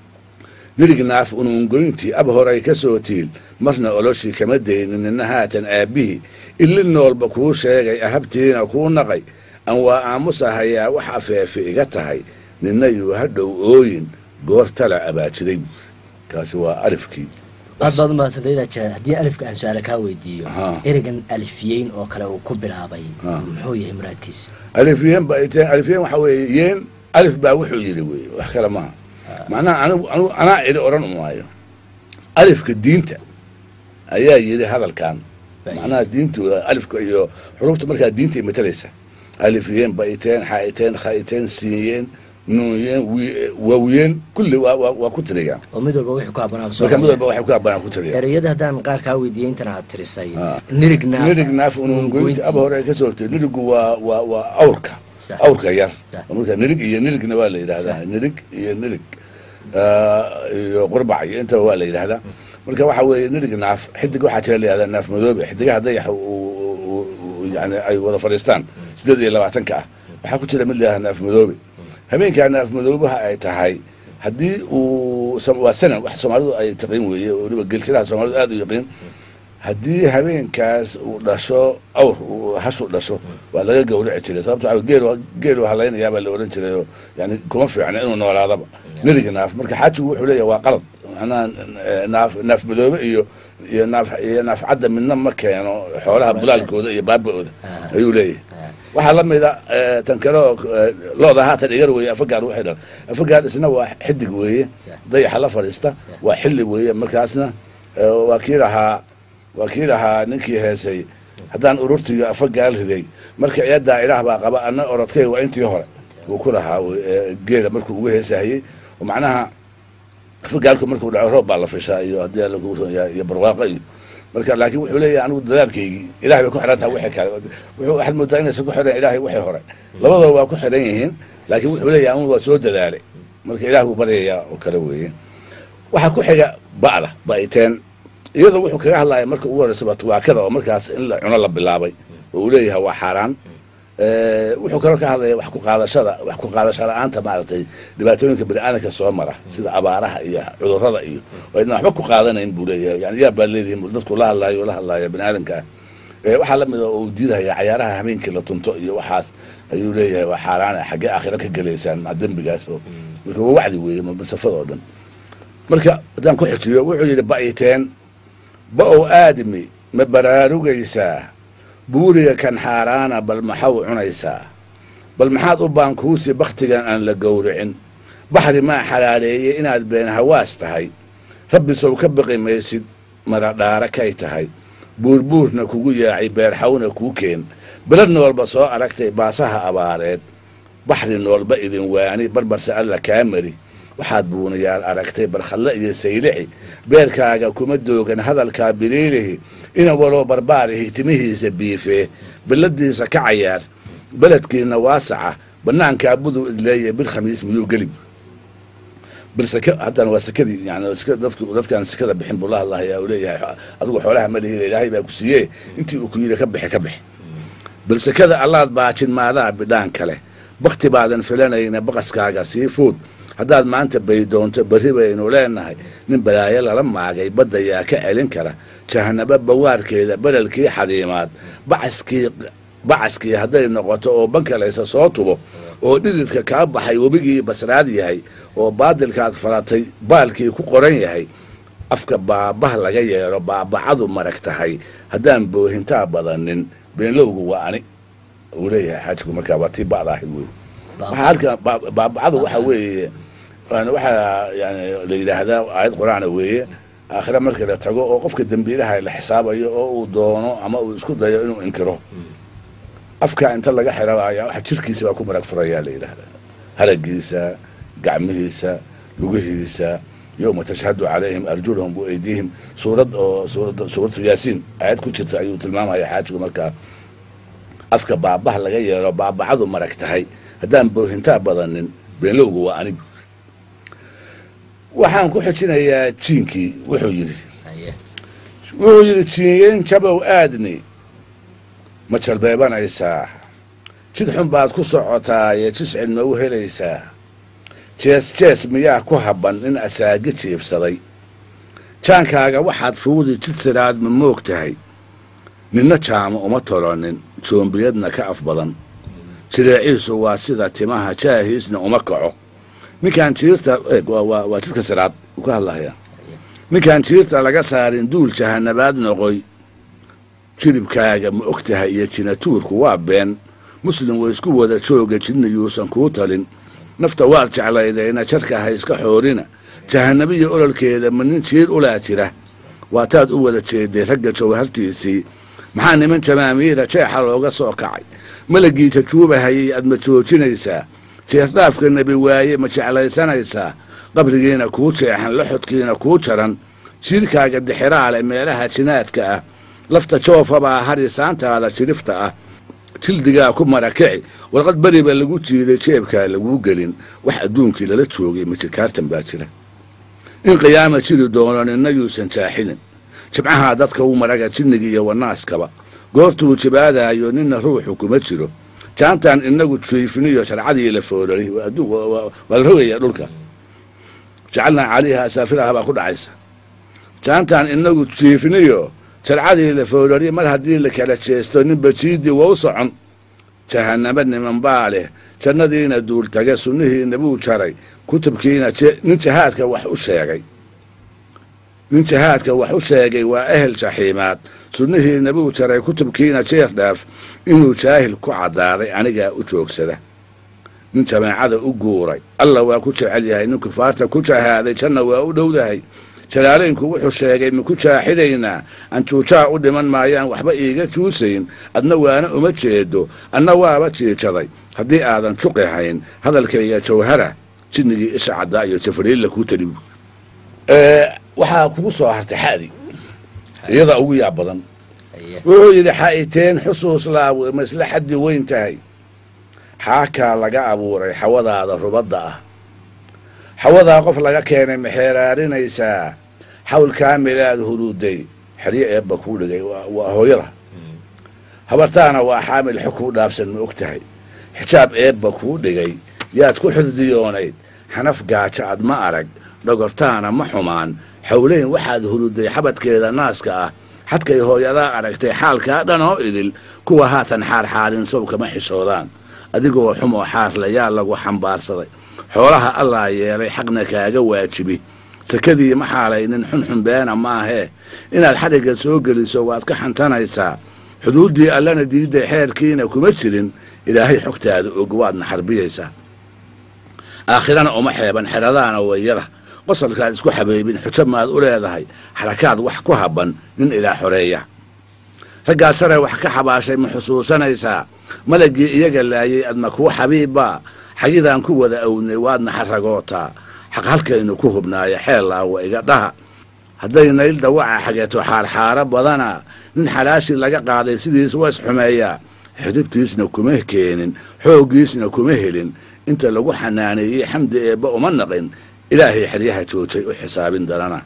nirig naaf unuungoyntii ab horay ka soo tiil marna oloshii kama daynin nina haatan aabbihii illi noolba kuu sheegay ahabtiina kuu naqay aan waa aamusahayaa wax afeefe iga tahay nina yuu hadhow ooyin goor tala abaajiday buuri kaasi waa alifkii aad baad umahadsantay ja haddii alifka aan su-aala kaa weydiiyo Aha. ereygan alifiyeyn oo kale uu ku bilaabay Ah. muxuu yahay muraadkiisa alifyeen ba ay tahay alifyeen waxa weeye yeen alif baa wuxuu yidhi weeye wax kale maaha macnaha anigu anigu anaa idhi odhan maayo alifka diinta ayaa yidhi hadalkan macnaha diinta waa alifka iyo xurufta markaa diinta ay matalaysa alifyeen baiteen xaiteen khaiteen siiyeen nuunyeen wi- waawiyeen kulli waa waa waa ku tiriyaan oo mid walba wixii ku habbanaa marka mid walba waxay ku habbanaan ku tiriyaan ereyada haddaan qaar kaa weydiiyey intan aad tirisay Ah. nirig naaf nirig naaf unungoynti aba hore ay ka soo hortay nirigu waa waa waa awrka Sax. awrka yar Sax. marka nirig iyo nirigna waa la yidhahdaa nirig iyo nirig Ah, iyo qurbac iyo intaba waa la yidhahdaa marka waxa weeye nirig naaf xidig waxaa jira la yidhahdaa naaf madoobe xidigaha dayaxa uu- uu- uu- yani ay wada fadhiistaan sideed iyo labaatanka ah waxaa ku jira mid la yidhahdaa naaf madoobe habeenkaa naaf madoobaha ay tahay haddii uu som- waa sanan wax soomaalidu ay taqiin weeye oo weliba gelshadaha soomaalidu aad u yaqiin haddii habeenkaas uu dhasho awr uu hashu dhasho waa laga gawraci jiray sababto waxa geel geel halaynayaa baa la odhan jiray oo yani kuma fiicna inuu noolaadaba niriga naaf marka xaajigu wuxuu leeyahay waa qalad macnaha eh, naaf naaf madoobe iyo iyo naaf iyo naaf cadda midna ma keeno xoolaha bulaalkooda iyo baaba-ooda Ah. ayuu leeyahay Ah. waxaa la mida eh, tan kale oo eh, looda haatan igar weeye afagaad waxay dhal afagaad isna waa xidig weeye dayaxa la fadhiista waa xilli weeye markaasna eh, waa kii lahaa waa kii lahaa ninkii heesay haddaan ururtiyo afagaal riday marka eedaa ilaah baa qaba anna orodkay waa intii hore uu ku lahaa geela markuu ugu heesahayey oo macnaha fagaalku markuu dhaco roob baa la fishaa iyo haddii alla kugu ron yahay iyo barwaaqo iyo marka laakiin wuxuu leeyahay anigu dadaalkaygii ilahay bay ku xiran tahay wixii kale wuxuu waxaad moodaa inaysan ku xiran ilahay wixii hore labadooda waa ku xiran yihiin laakiin wuxuu leeyahay anigu waa soo dadaalay marka ilaah buu baryayaa oo kale weeye waxaa ku xiga ba'da ba'iteen iyadoo wuxuu kaga hadlaya marka ugu horreysaba tuwaakada oo markaas in la cuno la bilaabay oo uu leeyahay waa xaaraan wuxuu kaloo ka hadlaya wax ku qaadashada wax ku qaadasho la-aanta maaragtay dhibaatooyinka bani-aadanka soo mara sida abaaraha iyo cudurrada iyo waa idna waxba ku qaadanayn buu leeyahay yani yaa baad leedihin dadku la hadlaayo la hadlaaya bani-aadanka ah waxaa lamid a uu diidaya cayaaraha hameenkii la tunto iyo waxaas ayuu leeyahay waa xaaraana xaggee aakhira ka gelaysaan maa dembigaas oo marka waa wacdi weeye masafada oo dhan marka haddaan ku xijiyo wuxuu yidhi ba'iteen ba-ow aadmi ma baraarugaysaa buuriga kan xaaraana bal maxaw cunaysaa bal maxaad u baankuusi bakhtigan aan la gowricin baxri maa xalaaleeyey inaad been hawaas tahay rabbi sow ka baqi maysid maradhaara kay tahay buurbuurna kugu yaacay beerxawna kuu keen belad noolba soo aragtay baasaha abaareed baxri noolba idin waani barbarse alla kaa mari waxaad buunayaal aragtay barkhalle iyo saylixi beerkaaga kuma doogan hadalkaa biliilihi ina waloo barbaarihi timihiisa biifee billadiisa ka cayaar beledkiina waasaca bannaankaa buduu idleeya bil khamiis miyuu gelib bilsake haddana waa sekadii yani dadku dadkaan sekada bixin buu la hadlahayaa uu leeyahay adigu xoolaha ma lihida ilaahay baa ku siiyee intii uu ku yidhi ka bixi ka bixi bilsekada allaad baajin maadaa bidhaan kale bakti baadan filanayna baqaskaaga sii fuud haddaad maanta baydoonto berri baynu leenahay nin balaayo lala maagay badda yaa ka celin kara jahanabo bawaarkeeda berelkii xadiimaad bacaskii bacaskii hadday noqoto oo bankalaysa soo tubo oo dhididka kaa baxay webigii basraad yahay oo baadilkaad falatay baalkii ku qoran yahay afka baabah laga yeero baabacadu marag tahay haddaan boohintaa badanin beenlowgu waa ani uu leeyahay xaajku markaa waa tii ba'da ahayd wey waxaa halkan baabacadu waxa weeye waxaa yani la yidhaahdaa aayad qur-aana weeye aakhira markii la tago oo qofka dembiilaha la xisaabayo oo uu doono ama uu isku dayo inuu inkiro afka inta laga xirabaya waxa jirkiisa baa ku marag furayaa la yidhaahdaa haragiisa gacmihiisa lugihiisa yowma tashhadu calayhim arjulahum waaydiihim suurad oo suurad suuratu yaasiin aayad ku jirta ayuu tilmaamaya xaajigu markaa afka baabaha laga yeelo baabacadu marag tahay haddaan boohintaa badanin beenlowgu waa anig waxaan ku xijinayaa jiinkii wuxuu yidhi wuxuu yidhi jiinyeen jabow aadni ma jalbeebanaysaa jid xun baad ku socotaaye jiscid ma u helaysaa jees jees miyaa ku habban in asaagi jiibsaday jaankaaga waxaad fuudi jid siraad ma moog tahay ninna jaamo uma tolonin joombiyadna ka af badan jireeciisu waa sida timaha jaahiisna uma kaco ninkaan jiirta waa jidka siraad uu ka hadlahaya ninkaan jiirta laga saarin duul jahanabaad noqoy jilibkaaga ma og tahay iyo jinatuurku waa been muslim way isku wada jooga jidna yuusan kuu talin nafta waad jeclaydayna jarka ha iska xoorina jahanabiya ololkeeda ma nin jiir ulaa jira waataad u wada jeeday ragga jawhartiisii maxaa niman jamaamiira jeexa looga soo kacay malagii jajuubahayay aad ma joojinaysaa jeesdhaafka nebi waaye ma jeclaysanaysaa qabrigiina kuu jeexan laxodkiina kuu jaran jiirkaaga dixiraale meelaha jinaadka ah lafta joofabaa harisaantaada jirifta ah jildigaa ku marakici warqad beriba lagu jiiday jeebkaa laguu gelin wax adduunkii lala joogay majirkaartan baa jira in qiyaama jiri doono ninna yuusan jaaxidin jibcahaa dadka u maraga jinniga iyo wanaaskaba goortuu jibaadaayo ninna ruuxu kuma jiro jaantan inagu jiifiniyo sharcadii la foolari waa la rogaya dhulka jacalnaa calayha asaafiraha baa ku dhacaysa jaantan inagu jiifiniyo sharcadii la foolari mar haddii la kala jeesto ninba jiidii waa u socon jahanamo niman baa leh jannadiina duultage sunnihiina buu jaray kutubkiina nin jahaadka wax u sheegay nin jahaadka wax u sheegay waa ehel jaxiimaad sunnihiina buu jaray kutubkiina jeer dhaaf inuu jaahil ku caddaaday anigaa u joogsada nin jamaacada u guuray alla waa ku jecel yahay nin kufaarta ku jahaaday janna waa u dhowdahay jalaalaynku wuxuu sheegay maku jaaxidaynaa anjuujaa u dhiman maayaan waxba iiga juusayn adna waana uma jeedo adna waaba jiijaday haddii aadan juqi hayn hadalkayga jawhara jinnigii isha caddaa iyo jafariilla kuu talibu waxaa kugu soo hartay xadi iyada ugu yaab badan haye wuxuu yidhi xa'iteen xusuus laawe ma isla xaddi weyn tahay xaakaa laga abuuray xawadaada rubadda ah xawadaa qof laga keenay maxeeraarinaysaa xawl kaamilaad huruuday xeryo eebba kuu dhigay waa- waa hooyada habartaana waa xaamil xog kuu dhaafsan ma og tahay xijaab eebba kuu dhigay yaad ku xurdiyoonayd xanaf gaajo ad ma arag dhogortaana ma xumaan xowleyn waxaad huruday xabadkeeda naaska ah xadkay hooyadaa aragtay xaalkaa dhan oo idil kuwa haatan xaarxaarin sow kama xishoodaan adigoo xumoo xaarla yaa lagu xambaarsaday xoolaha allaa yeelay xaqna kaaga waajibi sakadii ma xaalaynin xunxun beena maahee inaad xadhigga soo geliso waad ka xantanaysaa xuduuddii allana diidday xeerkiina kuma jirin ilaahay xogtaada og waadna xarbiyaysaa aakhirana uma xeeban xeradaana wayada qosalkaad isku xabeybin xujo maad u leedahay xarakaad wax ku habban nin ilaa xoreeya raggaa sare wax ka xabaashay ma xusuusanaysaa malaggii iyaga laayay adma kuu xabiibbaa xagidaan ku wada awnay waadna xaragootaa xaq halkaynu ku hubnaaya xeellaawa iga dhaha hadday nayl dawaca xageeto xaarxaaro badana nin xalaashi laga qaaday sidiis waa isxumeeyaa xidibtiisna kuma keenin xooggiisna kuma helin inta lagu xanaaneeyey xamdi eebba uma naqin ilaahay xeryaha joojay u xisaabin darana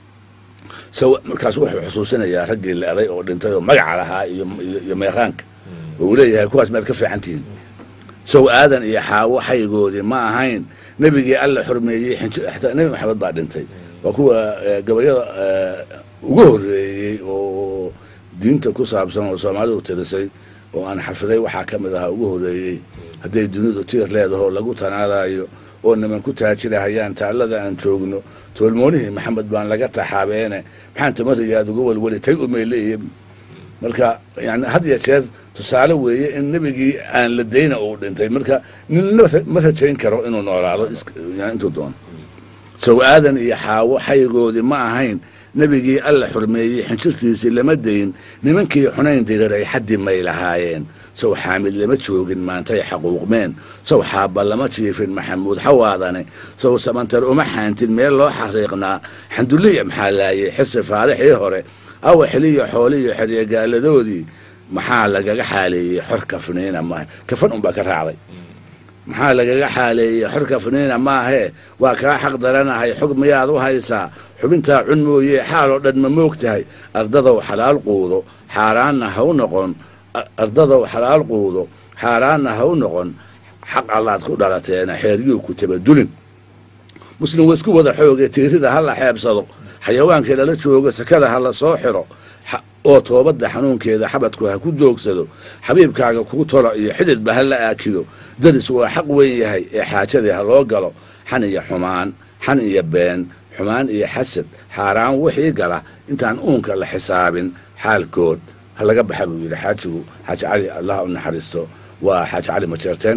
saw markaas wuxuu xusuusinayaa raggii leeday oo dhintay oo magaca lahaa iyo iyo- iyo meeqaanka oo uu leeyahay kuwaas maad ka fiican tihiin sow aadan iyo xaawo xaygoodii ma ahayn nebigii alla xurmeeyey xinji- xataa nebi maxamed baa dhintay waa kuwa eh, gabayada eh, ugu horreeyey oo diinta ku saabsan oo soomaalidu tirisay oo aan xafiday waxaa ka mid ahaa ugu horreeyey hadday dunidu tiir leedaho lagu tanaadayo oo niman ku taajirahayaan taallada aan joogno toolmoonihii maxamed baan laga taxaabeene maxaan tamarigaad uga welweli tay umayleeya marka yani had ya jeer tusaale weeye in nebigii aan la dayna uu dhintay marka ninna ma rajayn karo inuu noolaado is- yani intuu doono sow aadan iyo xaawo xaygoodii ma ahayn nebigii alla xurmeeyey xinjirtiisii lama dayn nimankii xunayn diriray xaddi may lahaayeen sow xaamid lama joogin maantay xaquuqmeen sow xaabba lama jiifin maxamuud xawaadane sow samantar uma xaantin meel loo xariiqnaa xanduliya maxaa laayay xisi faarixii hore awa xiliyo xooliyo xeryegaaladoodii maxaa lagaga xaaleeyey xor kafniina maaha kafan unbaa ka raacday maxaa lagaga xaaleeyey xor kafniina maahee waa kaa xaq daranahay xog miyaad u haysaa xubintaa cun mooye xaal oo dhan ma moog tahay ardadow xalaal quudo xaaraanna ha u noqon Ar- ardadow xalaal quudo xaaraanna ha u noqon xaq allaad ku dhalateena xeeryuu ku tabadulin muslim wa isku wada xooge tiirida ha la xeebsado xayawaankii lala joogo sakada ha la soo xiro xa- oo toobadda xanuunkeeda xabadku ha ku doogsado xabiibkaaga kuu tolo iyo xididba ha la aakido dadis waa xaq weyn yahay ee xaajadii ha loo galo xan iyo xumaan xan iyo been xumaan iyo xasad xaaraan wixii gala intaan uunka la xisaabin xaalkood ha laga baxa buu yidhi xaajigu xaaji cali allah u naxariisto waa xaaji cali majeerteen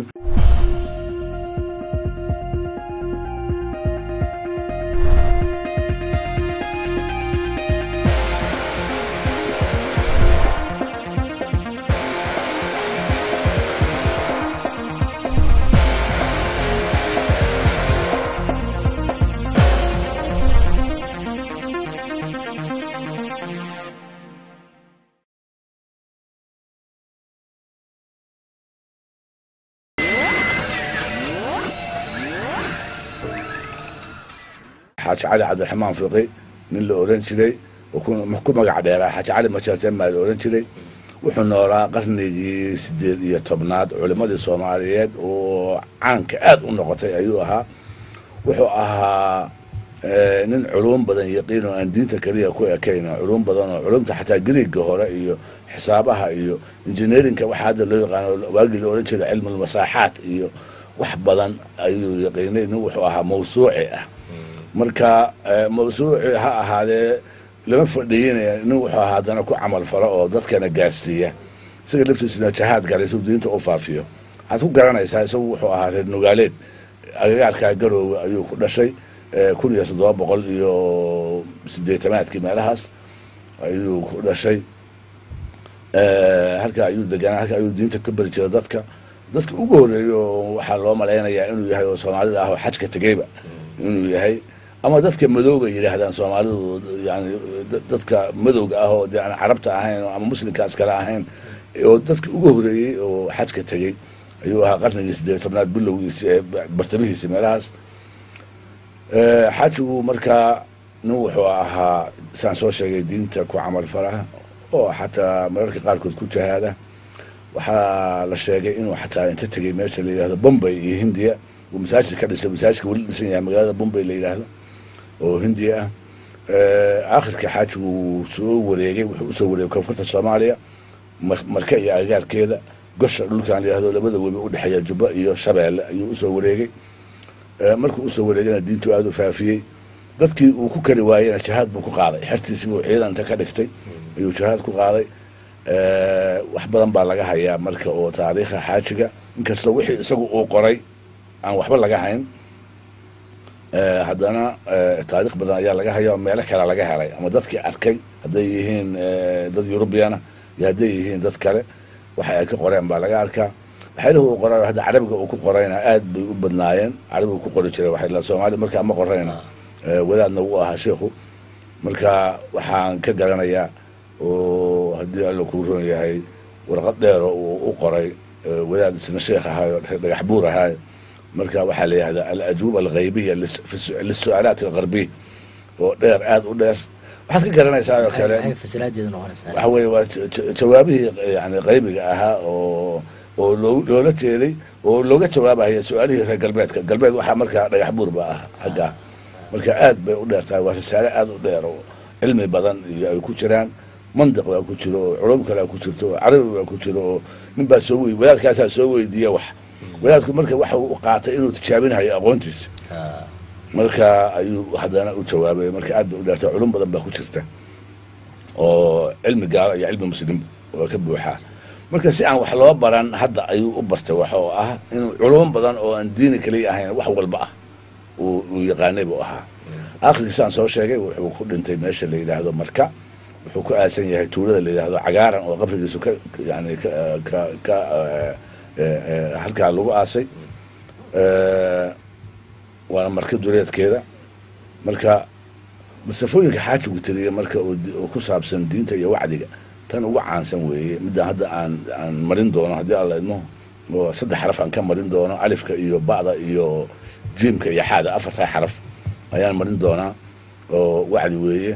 xaaji cali cabdiraxmaan fiqi nin la oran jiray oo ku ku magac dheeraa xaaji cali majeerteen baa la oran jiray wuxuu noolaa qarnigii sideed iyo tobnaad culimmadii soomaaliyeed oo caanka aad u noqotay ayuu ahaa wuxuu ahaa eh, nin culum badan yaqiin oo aan diinta keliya ku ekayn oo culum badan oo culumta xataa griiga hore iyo xisaabaha iyo engineerinka waxa hadda loo yaqaano waagii la oran jiray cilmulmasaaxaat iyo wax badan ayuu yaqiinay nin wuxuu ahaa mawsuuci ah marka eh, mawsuuci ha ahaadee lama fadhiyinaya nin wuxuu ahaa haddana ku camal falo oo dadkana gaarsiiya isaga laftiisuna jahaad galay suu diinta u faafiyo waxaad ku garanaysaa isagu wuxuu ahaa reer nugaaleed agagaarkaa garoowe ayuu ku dhashay eh, kun iyo toddoba boqol iyo sideetamaadkii meelahaas ayuu ku dhashay Eh, halka ayuu deganaa halka ayuu diinta ka beri jiray dadka dadka ugu horeeyo waxaa loo malaynayaa inuu yahay oo soomaalida ah oo xajka tegeyba inuu yahay ama dadka madowga yidhaahdaan soomaalidu yani dadka madowga ah oo de aan carabta ahayn ama muslimkaas kale ahayn oo dadka ugu horeeyey oo xajka tegey ayuu ahaa qarnigii sideed tobnaad bilowgiisi ee bartamihiisi meelahaas xajigu markaa nin wuxuu ahaa saan soo sheegay diinta ku camal falaha oo xataa mararka qaarkood ku jahaada waxaa la sheegay inuu xataa inta tegey meesha la yidhahdo bombay iyo hindiya uu masaajid ka dhisay masaajidka weli dhisan yahay magaalada bombay la yidhaahdo oo hindiya ah aakhirka xaajigu wuu soo wareegay wuxuu usoo wareegay koonfurta soomaaliya marka iyo agagaarkeeda gosha dhulkan la yihahdo labada webi udhexeeya jubba iyo shabeelle ayuu usoo wareegay markuu usoo wareegayna diintu aada u faafiyey dadkii uu ku kari waayena jihaad buu ku qaaday xertiisii buu ciidanta ka dhigtay ayuu jihaad ku qaaday wax badan baa laga hayaa marka oo taariikha xaajiga inkastoo wixii isagu uu qoray aan waxba laga hayn haddana taarikh badan ayaa laga haya oo meelo kale laga helay ama dadkii arkay hadday yihiin dad eurubiyana iyo hadday yihiin dad kale waxa ay ka qoreen baa laga arkaa waxyaalihi uu qoray hadda carabiga uu ku qorayna aad bay u badnaayeen carabiga ku qori jiray waxay soomaali markaa ma qorayna wadaadna wuu ahaa sheikhu marka waxaan ka garanayaa oo haddii alla kuu roon yahay warqad dheero uu u qoray wadaad isna sheekh ahaayo dhagax buur ahaayo marka waxaa la yihahdaa alajuuba alghaybiya lisu-aalaat algarbiy oo dheer aada u dheer waxaad ka garanaysaa oo kale waxa weye waa jawaabihii yani qaybiga ahaa oo oo loo loola jeeday oo looga jawaabaya su-aalihii reer galbeedka galbeed waxaa markaa dhagax buur ba ah xaggaa marka aad bay u dheer tahay waa risaale aada u dheer oo cilmi badan iyo ay ku jiraan mandiq baa ku jiro oo culum kalea ku jirto oo carabi baa ku jiro oo nin baa soo wey wadaadkaasaa soo weydiiya wax wadaadku marka waxa uu qaatay inuu tijaabinayo aqoontiisa marka ayuu haddana u jawaabay marka aad bay u dheertay culum badan baa ku jirta oo cilmi gaalo iyo cilmi muslim oo ka buuxaa marka si aan wax loo baran hadda ayuu u bartay wax oo ah inuu culum badan oo aan diini kaliya ahayn wax walba ah uu yaqaanay buu ahaa aakhirkiisaan soo sheegay wuxuu ku dhintay meesha la yidhaahdo marka wuxuu ku aasan yahay tuulada la yidhaahdo cagaaran oo qabrigiisu ka yani ka ka halkaa lagu aasay waana marka duleedkeeda marka masafooyinka xaajigu tiriya marka oo ku saabsan diinta iyo wacdiga tan ugu caansan weeye midaan hadda aan aan marin doono haddii alla idmo oo saddex xaraf aan ka marin doono alifka iyo ba'da iyo jiimka iyo xaada afartaa xaraf ayaan marin doonaa oo wacdi weeye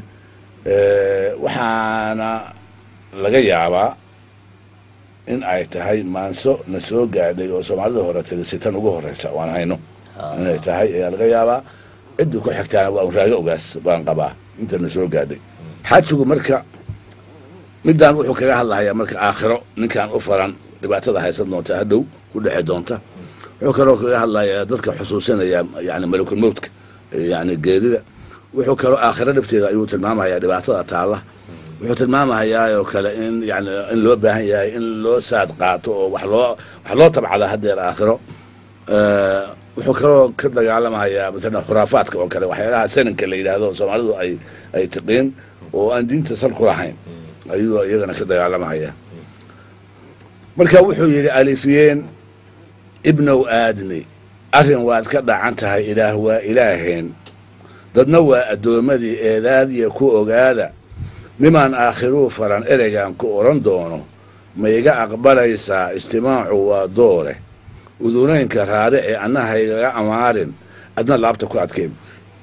waxaana laga yaabaa in ay tahay maanso na soo gaadhay oo soomaalida hore tirisi tan ugu horeysa waan hayno inay tahay ayaa laga yaabaa ciddii ku xigtaana waa un raago ogaas baan qabaa inta na soo gaadhay xaajigu marka midaan wuxuu kaga hadlahayaa marka aakhiro ninkaan u faran dhibaatada haysan doonta hadhow ku dheci doonta wuxuu kaloo kaga hadlayaa dadka xusuusinaya yani malakul mowtka yani geerida wuxuu kaloo aakhiro dhibteeda ayuu tilmaamahayaa dhibaatada taalla wuxuu tilmaamahayaa oo kale in yani in loo baahan yahay in loo saad qaato oo wax loo wax loo tabcada haddeer aakhiro wuxuu kaloo ka dagaalamahayaa matalan khuraafaadka oo kale waxyaalaha sananka la yidhaahdo soomaalidu ay ay tiqiin oo aan diinta sal ku lahayn ayuu iyagana ka dagaalamahaya marka wuxuu yidhi alifiyeen ibnow aadni arrin waad ka dhacan tahay ilaah waa ilaaheen dadna waa addoommadii eedaadiya ku ogaada nimaan aakhiruu faran ereygan ku odhan doono ma iga aqbalaysaa istimaacu waa doore udunaynka raarici annahaygaga amaarin adna laabta ku adkayb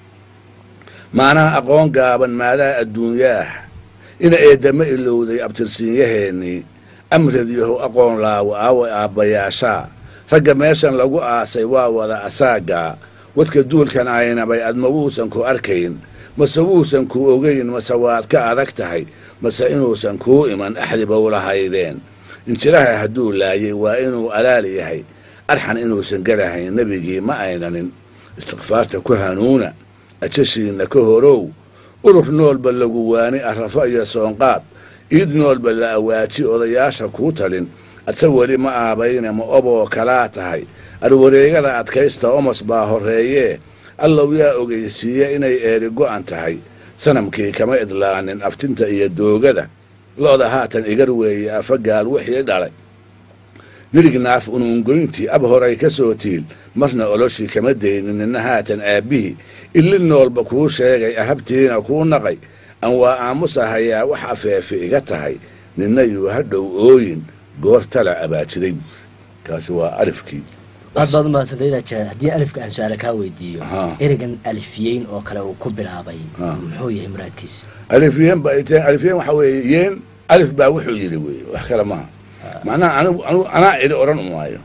maanaha aqoon gaaban maadaa adduunyaah ina eedama ilowday abtirsiinyaheennii amradyahow aqoon laawo aawa aabbayaashaa ragga meeshan lagu aasay waa wada asaagaa wadka duulkan aynabay adma wuusan ku arkayn mase wuusan ku ogayn mase waad ka adag tahay mase inuusan kuu iman axdibow lahaydeen injiraha hadduu laayay waa inuu alaal yahay arxan inuusan garahayn nebigii ma aynanin istikfaarta ku hanuuna ajashiinna ka horow urur noolba lagu waani arrafo iyo soonqaad iid noolba la awaaji odayaasha kuu talin adse weli ma aabayne ma oboo kalaa tahay arwareegada adkaysta omos baa horreeyee allow yaa ogeysiiye inay eeri go'an tahay sanamkii kama idlaanin aftinta iyo doogada lo-da haatan igar weeye afagaal wixii dhalay nirignaaf unuungoyntii ab horay ka soo tiil marna oloshii kama daynin nina haatan aabbihii illi noolba kuu sheegay ahabtiina kuu naqay aan waa aamusahayaa wax afeefe iga tahay nina yuu hadhow ooyin goortala abaajiday kaasi waa alifkii aad baad umahadsantayd aja haddii alifka aan su-aale kaa weydiiyo Aha. ereygan alifiyeyn oo kale uu ku bilaabay Ah. muxuu yahay muraadkiisu alifyeen ba ite alifyeen waxaa weeye yeen alif baa wuxuu yidhi weeye wax kale maaha macnaha anigu anigu anaa idhi odhan maayo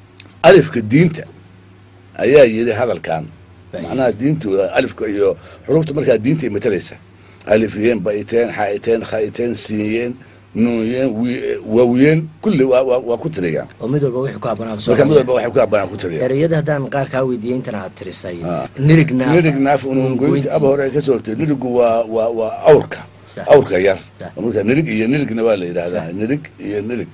alifka diinta ayaa yidhi hadalkan Baa macnaha diintu alifka iyo xurufta markaa diintay matalaysa alifyeen baiteen xaiteen khaiteen siiyeen nuunyeen wi- waawiyeen kulli waa waa waa ku tiriyaan oo mid walba wixii ku habboonaa soo marka mid hadlaya. walba waxay ku habbanaan ku tiriyaan ereyada haddaan qaar kaa weydiiyey intan aad tirisay Ah. nirignaaf nirig naaf unuungoynti aba hore ka soo tiri nirigu waa waa waa awrka Sax. awrka yar Sax. marka nirig iyo nirigna waa la yidhahdaa Sax. nirig iyo nirig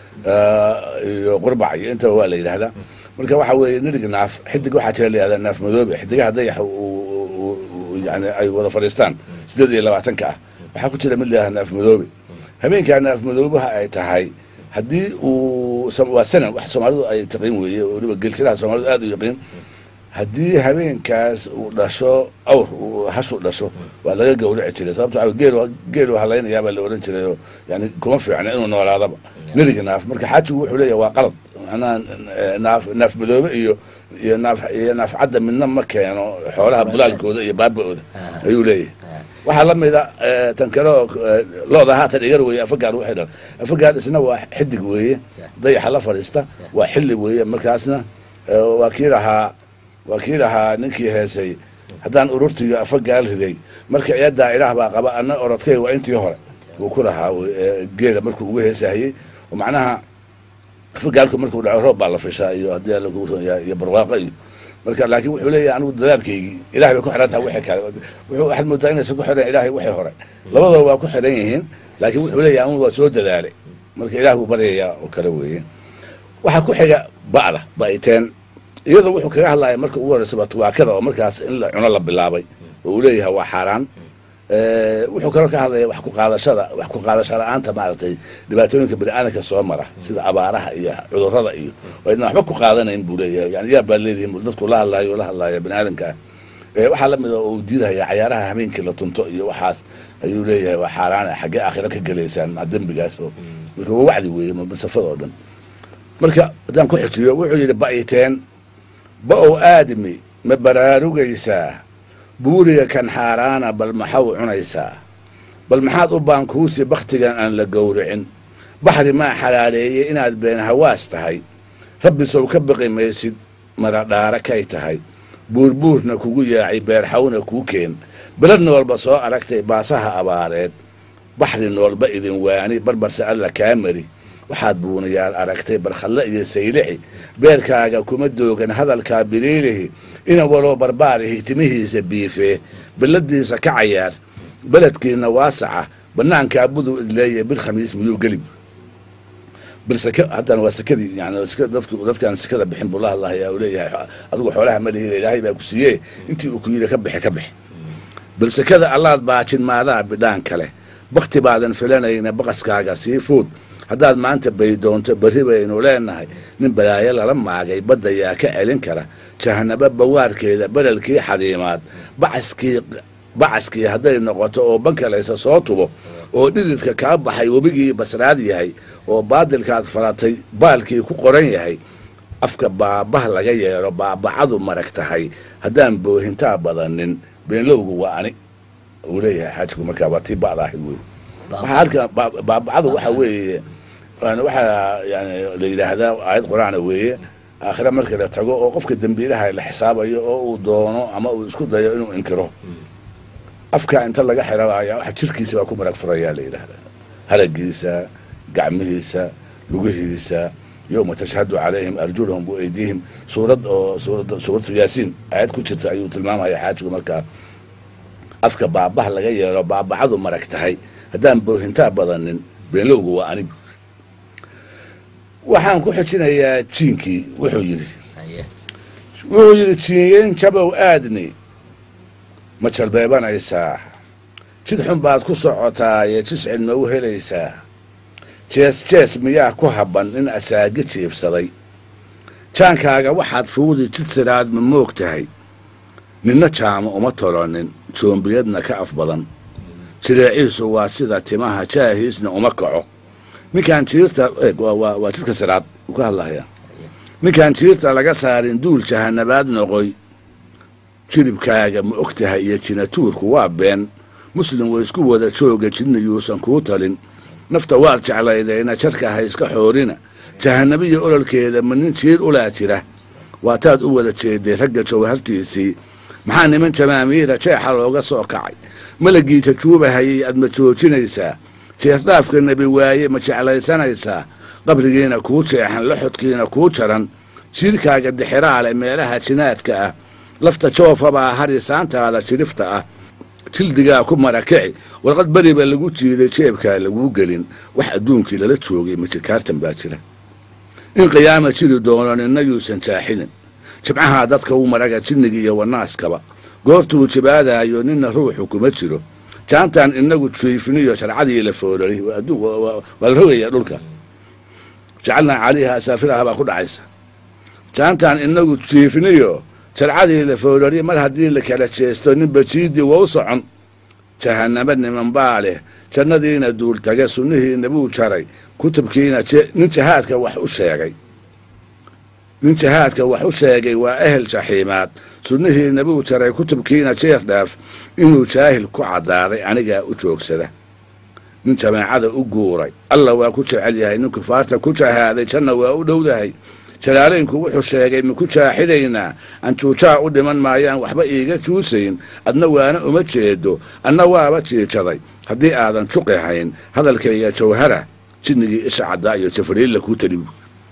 ah, iyo qurbac iyo intaba waa la yidhahdaa marka waxa weeye nirig naaf xidig waxaa jira la yidhahdaa naaf madoobe xidigaha dayaxa uu- uu- uu- yani ay wada fadhiistaan sideed iyo labaatanka ah waxaa ku jira mid la yidhahdaa naaf madoobe habeenkaa naaf madoobaha ay tahay haddii uu som- waa sanan wax soomaalidu ay taqiin weeye oo weliba gelsilaha soomaalidu aad u yaqiin haddii habeenkaas uu dhasho awr uu hashu dhasho waa laga gawraci jiray sababto waxa geel geelu halaynayaabaa la odhan jiray oo yani kuma fiicna inuu noolaadaba niriga naaf marka xaajigu wuxuu leeyahay waa qalad macnaha eh, naaf naaf madoobe iyo iyo naaf iyo naaf cadda midna ma keeno xoolaha bulaalkooda iyo baaba-ooda Ah. ayuu leeyahay waxaa la mida eh, tan kale oo eh, looda haatan igar weeye afagaad waxay dhan afagaad isna waa xidig weeye dayaxa la fadhiista waa xilli weeye markaasna eh, waa kii lahaa waa kii lahaa ninkii heesay haddaan ururtiga afagaal riday marka iyadaa ilaah baa qaba ana orodkay waa intii hore wuu ku lahaa eh, geela markuu ugu heesahayey oo macnaha afagaalku markuu dhaco roob baa la fishaa iyo haddii alla kugu roon yahay iyo barwaaqo iyo marka laakiin wuxuu leeyahay anigu dadaalkaygii ilahay bay ku xiran tahay wixii kale wuxuu waxaad moodaa inaysan ku xiran ilaahay wixii hore labadooda waa ku xiran yihiin laakiin wuxuu leeyahay anigu waa soo dadaalay marka ilaah buu baryayaa oo kale weeye waxaa ku xiga ba'da ba'iteen iyadoo wuxuu kaga hadlaya marka ugu horreysaba tubaakada oo markaas in la cuno la bilaabay oo uu leeyahay waa xaaraan Eh, wuxuu kaloo ka hadlaya wax ku qaadashada wax ku qaadasho la-aanta maaragtay dhibaatooyinka bini'aadanka soo mara sida abaaraha iyo cudurrada iyo oo idna waxba ku qaadanayn buu leeyahay yani yaa baad leedihin dadku la hadlaayo la hadlaya bini'aadanka ah Eh, waxaa la mida oo uu diidahaya cayaaraha habeenkii la tunto iyo waxaas ayuu leeyahay waa xaaraan ah xaggee aakhira ka gelaysaan maa dembigaas oo marka waa wacdi weeye ma- masafada oo dhan marka haddaan ku xijiyo wuxuu yidhi ba'iteen ba-ow aadmi ma baraarugaysaa buuriga kan xaaraana bal maxaw cunaysaa bal maxaad u baankuusi bakhtigan aan la gowricin baxri maa xalaaleeyey inaad been hawaas tahay rabbi sow ka baqi maysid maradhaara kay tahay buurbuurna kugu yaacay beerxawna kuu keen belad noolba soo aragtay baasaha abaareed baxri noolba idin waani barbarse alla kaa mari waxaad buunayaal aragtay barkhadle iyo saylixi beerkaaga kuma doogan hadalkaa biliilihi ina waloo barbaarihi timihiisa biifee belladiisa ka cayaar beledkiina waasaca banaankaa buduu idleeye bil khamiis miyuu gelib bil saka haddana waa sakadii yani saka- dadku dadkaan sakada bixin buu la hadlahaya uu leeyahay adigu xoolaha ma lihi ilaahay baa ku siiyee intii uu ku yidhi ka bixi ka bixi bal sakada allaad baajin maadaa bidhaan kale bakti baadan filanayna baqaskaaga sii fuud haddaad maanta baydoonto berri baynu leenahay nin balaayo lala maagay badda yaa ka celin kara jahanabo bawaarkeeda berelkii xadiimaad bacaskii bacaskii hadday noqoto oo bankalaysa soo tubo oo dhididka kaa baxay webigii basraad yahay oo baadilkaad falatay baalkii ku qoran yahay afka baabah laga yeero baabacadu marag tahay haddaan boohintaa badanin beenlowgu waa ani uu leeyahay xaajigu markaa waa tii ba'da ahayd wey waxaa halka baa- baabacadu waxa weeye yani waxaa yani la yidhaahdaa aayad qur-aana weeye aakhire marka la tago oo qofka dembiilaha la xisaabayo oo uu doono ama uu isku dayo inuu inkiro afka inta laga xirabaya waxa jirkiisa baa ku marag furayaa la yidhaahdaa haragiisa gacmihiisa lugihiisa yowma tashhadu calayhim arjulahum waeydiihim suurad oo suurad suuratu yaasiin aayad ku jirta ayuu tilmaamaya xaajigu markaa afka baabah laga yeelo baabacadu marag tahay haddaan boohintaa badanin beenlowgu waa anig waxaan ku xijinayaa jiinkii wuxuu yidhi haye wuxuu yidhi jiinyeen jabow aadni ma jalbeebanaysaa jid xun baad ku socotaa ee jiscid ma u helaysaa jees jees miyaa ku habban in asaagi jiibsaday jaankaaga waxaad fuudi jid siraad ma moog tahay ninna jaamo uma tolonin joombiyadna ka af badan jireeciisu waa sida timaha jaahiisna uma kaco ninkaan jiirta waa jidka siraad uu ka hadlahayaa ninkaan jiirta laga saarin duul jahanabaad noqoy jiribkaaga ma og tahay iyo jinatuurku waa been muslim way isku wada jooga jidna yuusan kuu talin nafta waad jeclaydayna jarka ha iska xoorina jahanabiya ololkeeda ma nin jiir ulaa jira waataad u wada jeeday ragga jawhartiisii maxaa niman jamaamiira jeexa looga soo kacay malagii jajuubahayay aad ma joojinaysaa jeerdhaafka nebi waaye ma jeclaysanaysaa qabrigiina kuu jeexan laxodkiina kuu jaran jiirkaaga dixiraale meelaha jinaadka ah lafta joofabaa harisaantaada jirifta ah jildigaa ku marakici warqad beriba lagu jiiday jeebkaa laguu gelin wax adduunkii lala joogay majikaartan baa jira in qiyaama jiri doono ninna yuusan jaaxinin jibcahaa dadka u maraga jinniga iyo wanaaskaba goortuu jibaadaayo ninna ruuxu kuma jiro jaantan inagu jiifiniyo sharcadii la foorari waa la rogaya dhulka jacalnaa calayha asaafiraha baa ku dhacaysa jaantan inagu jiifiniyo sharcadii la foorari mar haddii la kala jeesto ninba jiidii waa u socon jahanamo niman baa leh jannadiina duultage sunnihiina buu jaray kutubkiina nin jahaadka wax u sheegay nin jahaadka wax u sheegay waa ehel jaxiimaad sunnihiina buu jaray kutubkiina jeer dhaaf inuu jaahil ku caddaaday anigaa u joogsada nin jamaacada u guuray alla waa ku jecel yahay nin kufaarta ku jahaaday janna waa u dhowdahay jalaalaynku wuxuu sheegay maku jaaxidaynaa anjuujaa u dhiman maayaan waxba iiga juusayn adna waana uma jeedo anna waaba jiijaday haddii aadan juqi hayn hadalkayga jawhara jinnigii isha caddaa iyo jafariilla kuu talibu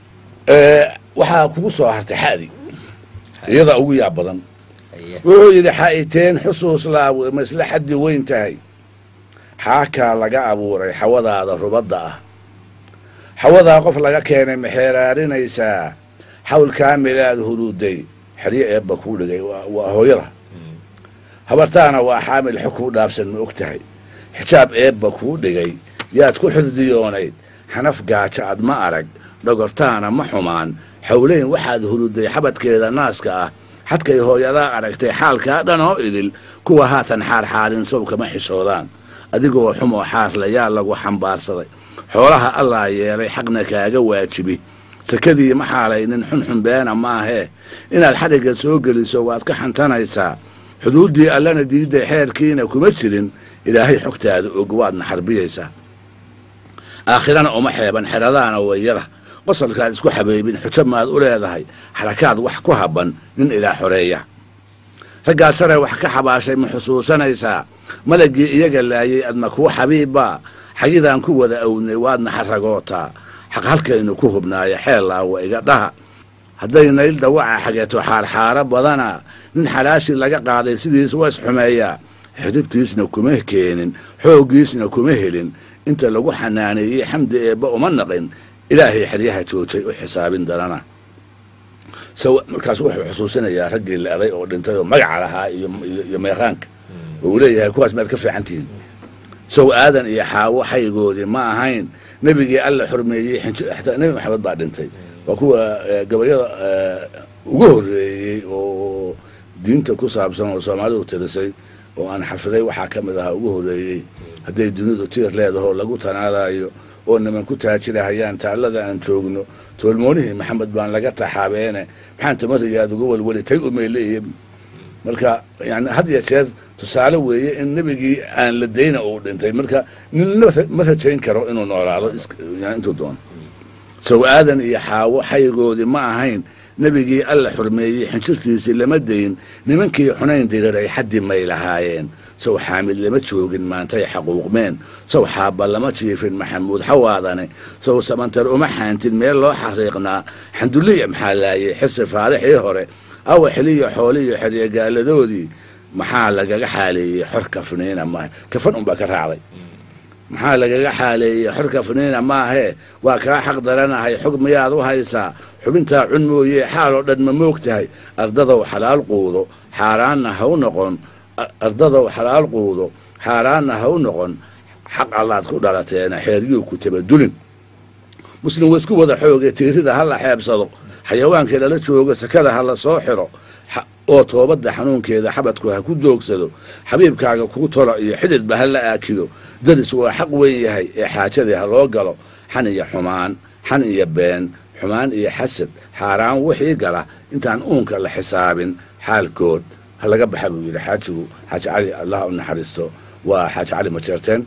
waxaa kugu soo hartay xadi iyada ugu yaab badan wuxuu yidhi xa'iteen xusuus laaw ma isla xaddi weyn tahay xaakaa laga abuuray xawadaada rubadda ah xawadaa qof laga keenay maxeeraarinaysaa xawl kaamilaad huruuday xeryo eebba kuu dhigay waa hooyada habartaana waa xaamil xog kuu dhaabsan ma og tahay xijaab eebba kuu dhigay yaad ku xurdiyoonayd xanaf gaajo ad ma arag dhogortaana ma xumaan xowleyn waxaad huruday xabadkeeda naaska ah xadkay hooyadaa aragtay xaalkaa dhan oo idil kuwa haatan xaarxaarin sow kama xishoodaan adigoo xumoo xaarle yaa lagu xambaarsaday xoolaha allaa yeelay xaqna kaaga waajibi sakadii ma xaalaynin xunxun beena maahee inaad xadhigga soo geliso waad ka xantanaysaa xuduuddii allana diidday xeerkiina kuma jirin ilaahay xogtaada og waadna xarbiyaysaa aakhirana uma xeeban xeradaana wayada qosalkaad isku xabeybin xujo maad u leedahay xarakaad wax ku habban nin ilaa xoreeya raggaa sare wax ka xabaashay ma xusuusanaysaa malagii iyaga laayay adna kuu xabiibbaa xagidaan ku wada awnay waadna xaragootaa xaq halkaynu ku hubnaayo xeellaawa iga dhaha hadday nayl dawaca xageeto xaarxaaro badana nin xalaashi laga qaaday sidiis waa isxumeeyaa xidibtiisna kuma keenin xooggiisna kuma helin inta lagu xanaaneeyey xamdi eebba uma naqin ilaahay xeryaha joojay u xisaabin darana markaas wuxuu xusuusinayaa raggii leeday oo dhintay oo magaca lahaa iyo meeqaanka uu leeyahay kuwaas maad ka fiican tihiin sow aadan iyo xaawo xaygoodii ma ahayn nebigii alla xurmeeyey xataa nebi maxamed baa dhintay waa kuwa gabayada ugu horreeyey oo diinta ku saabsan oo soomaalidu tirisay oo aan xafiday waxaa ka mid ahaa ugu horreeyey hadday dunidu tiir leedahoo lagu tanaadayo oo niman ku taajirahayaan taallada aan joogno toolmoonihii maxamed baan laga taxaabeene maxaan tamarigaad uga welweli tay umayleeya marka yani had ya jeer tusaale weeye in nebigii aan la dayna uu dhintay marka ninna ma rajayn karo inuu noolaado intuu doono sow aadan iyo xaawo xaygoodii ma ahayn nebigii alla xurmeeyey xinjirtiisii lama dayn nimankii xunayn diriray xaddi may lahaayeen sow xaamid lama joogin maantay xaquuqmeen sow xaabba lama jiifin maxamuud xawaadane sow samantar uma xaantin meel loo xariiqnaa xanduliya maxaa laayay xisi faarixii hore awa xiliyo xooliyo xeryegaaladoodii maxaa lagaga xaaleeyey xor kafniina maaha kafan unbaa ka raacday maxaa lagaga xaaleeyey xor kafniina maahee waa kaa xaq daranahay xog miyaad u haysaa xubintaa cun mooye xaal oo dhan ma moog tahay ardadow xalaal quudo xaaraanna ha u noqon ardadow xalaal quudo xaaraanna ha u noqon xaq allaad ku dhalateena xeeryuu ku tabadulin muslim waa isku wada xooge tiirida ha la xeebsado xayawaanka lala joogo sakada ha la soo xiro oo toobadda xanuunkeeda xabadku ha ku doogsado xabiibkaaga kuu tolo iyo xididba ha la aakido daris waa xaq weyn yahay ee xaajadii ha loo galo xan iyo xumaan xan iyo been xumaan iyo xasad xaaraan wixii gala intaan uunka la xisaabin xaalkood ha laga baxa buu yidhi xaajigu xaaji cali allah u naxariisto waa xaaji cali majeerteen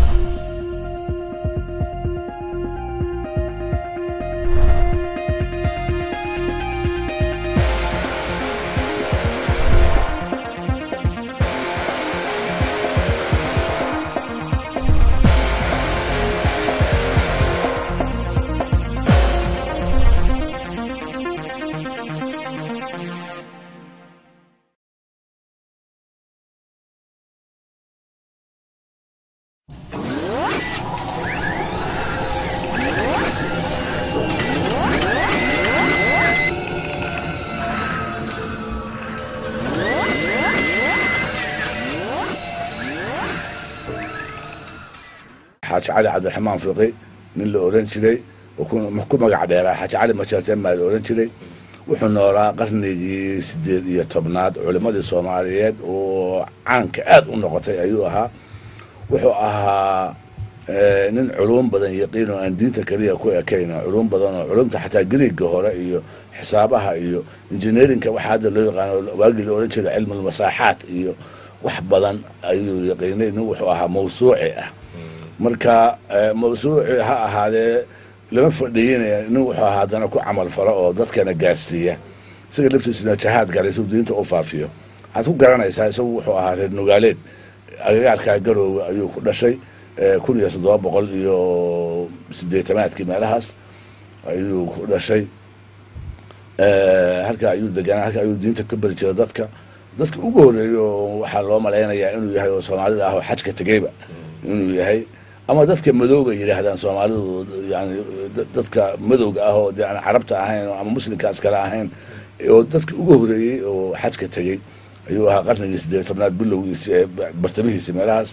xaaji cali cabdiraxmaan fiqi nin la oran jiray oo ku magac dheeraa xaaji cali majeerteen baa la oran jiray wuxuu noolaa qarnigii sideed iyo tobnaad culimmadii soomaaliyeed oo caanka aad u noqotay ayuu ahaa wuxuu ahaa nin culum badan yaqiin oo aan diinta keliya ku ekayn culum badan oo culumta xataa griiga hore iyo xisaabaha iyo engineerinka waxa hadda loo yaqaano waagii la oran jiray cilmulmasaaxaat iyo wax badan ayuu yaqiinay nin wuxuu ahaa mawsuuci ah marka mawsuuci ha ahaadee lama fadhiyinaya nin wuxuu ahaa haddana ku camal falo oo dadkana gaarsiiya isaga laftiisuna jahaad galay suu diinta u faafiyo waxaad ku garanaysaa isagu wuxuu ahaa reer nugaaleed agagaarkaa garoowe ayuu ku dhashay kun iyo toddoba boqol iyo sideetamaadkii meelahaas ayuu ku dhashay halkaa ayuu deganaa halkaa ayuu diinta ka beri jira dadka dadka ugu horeeya oo waxaa loo malaynayaa inuu yahay oo soomaalida ah oo xajka tegeyba inuu yahay ama dadka madowga yidhaahdaan soomaalidu yani dadka madowga ah oo de aan carabta ahayn ama muslimkaas kale ahayn oo dadka ugu horeeyey oo xajka tegey ayuu ahaa qarnigii sideed tobnaad bilowgiisi ee bartamihiisi meelahaas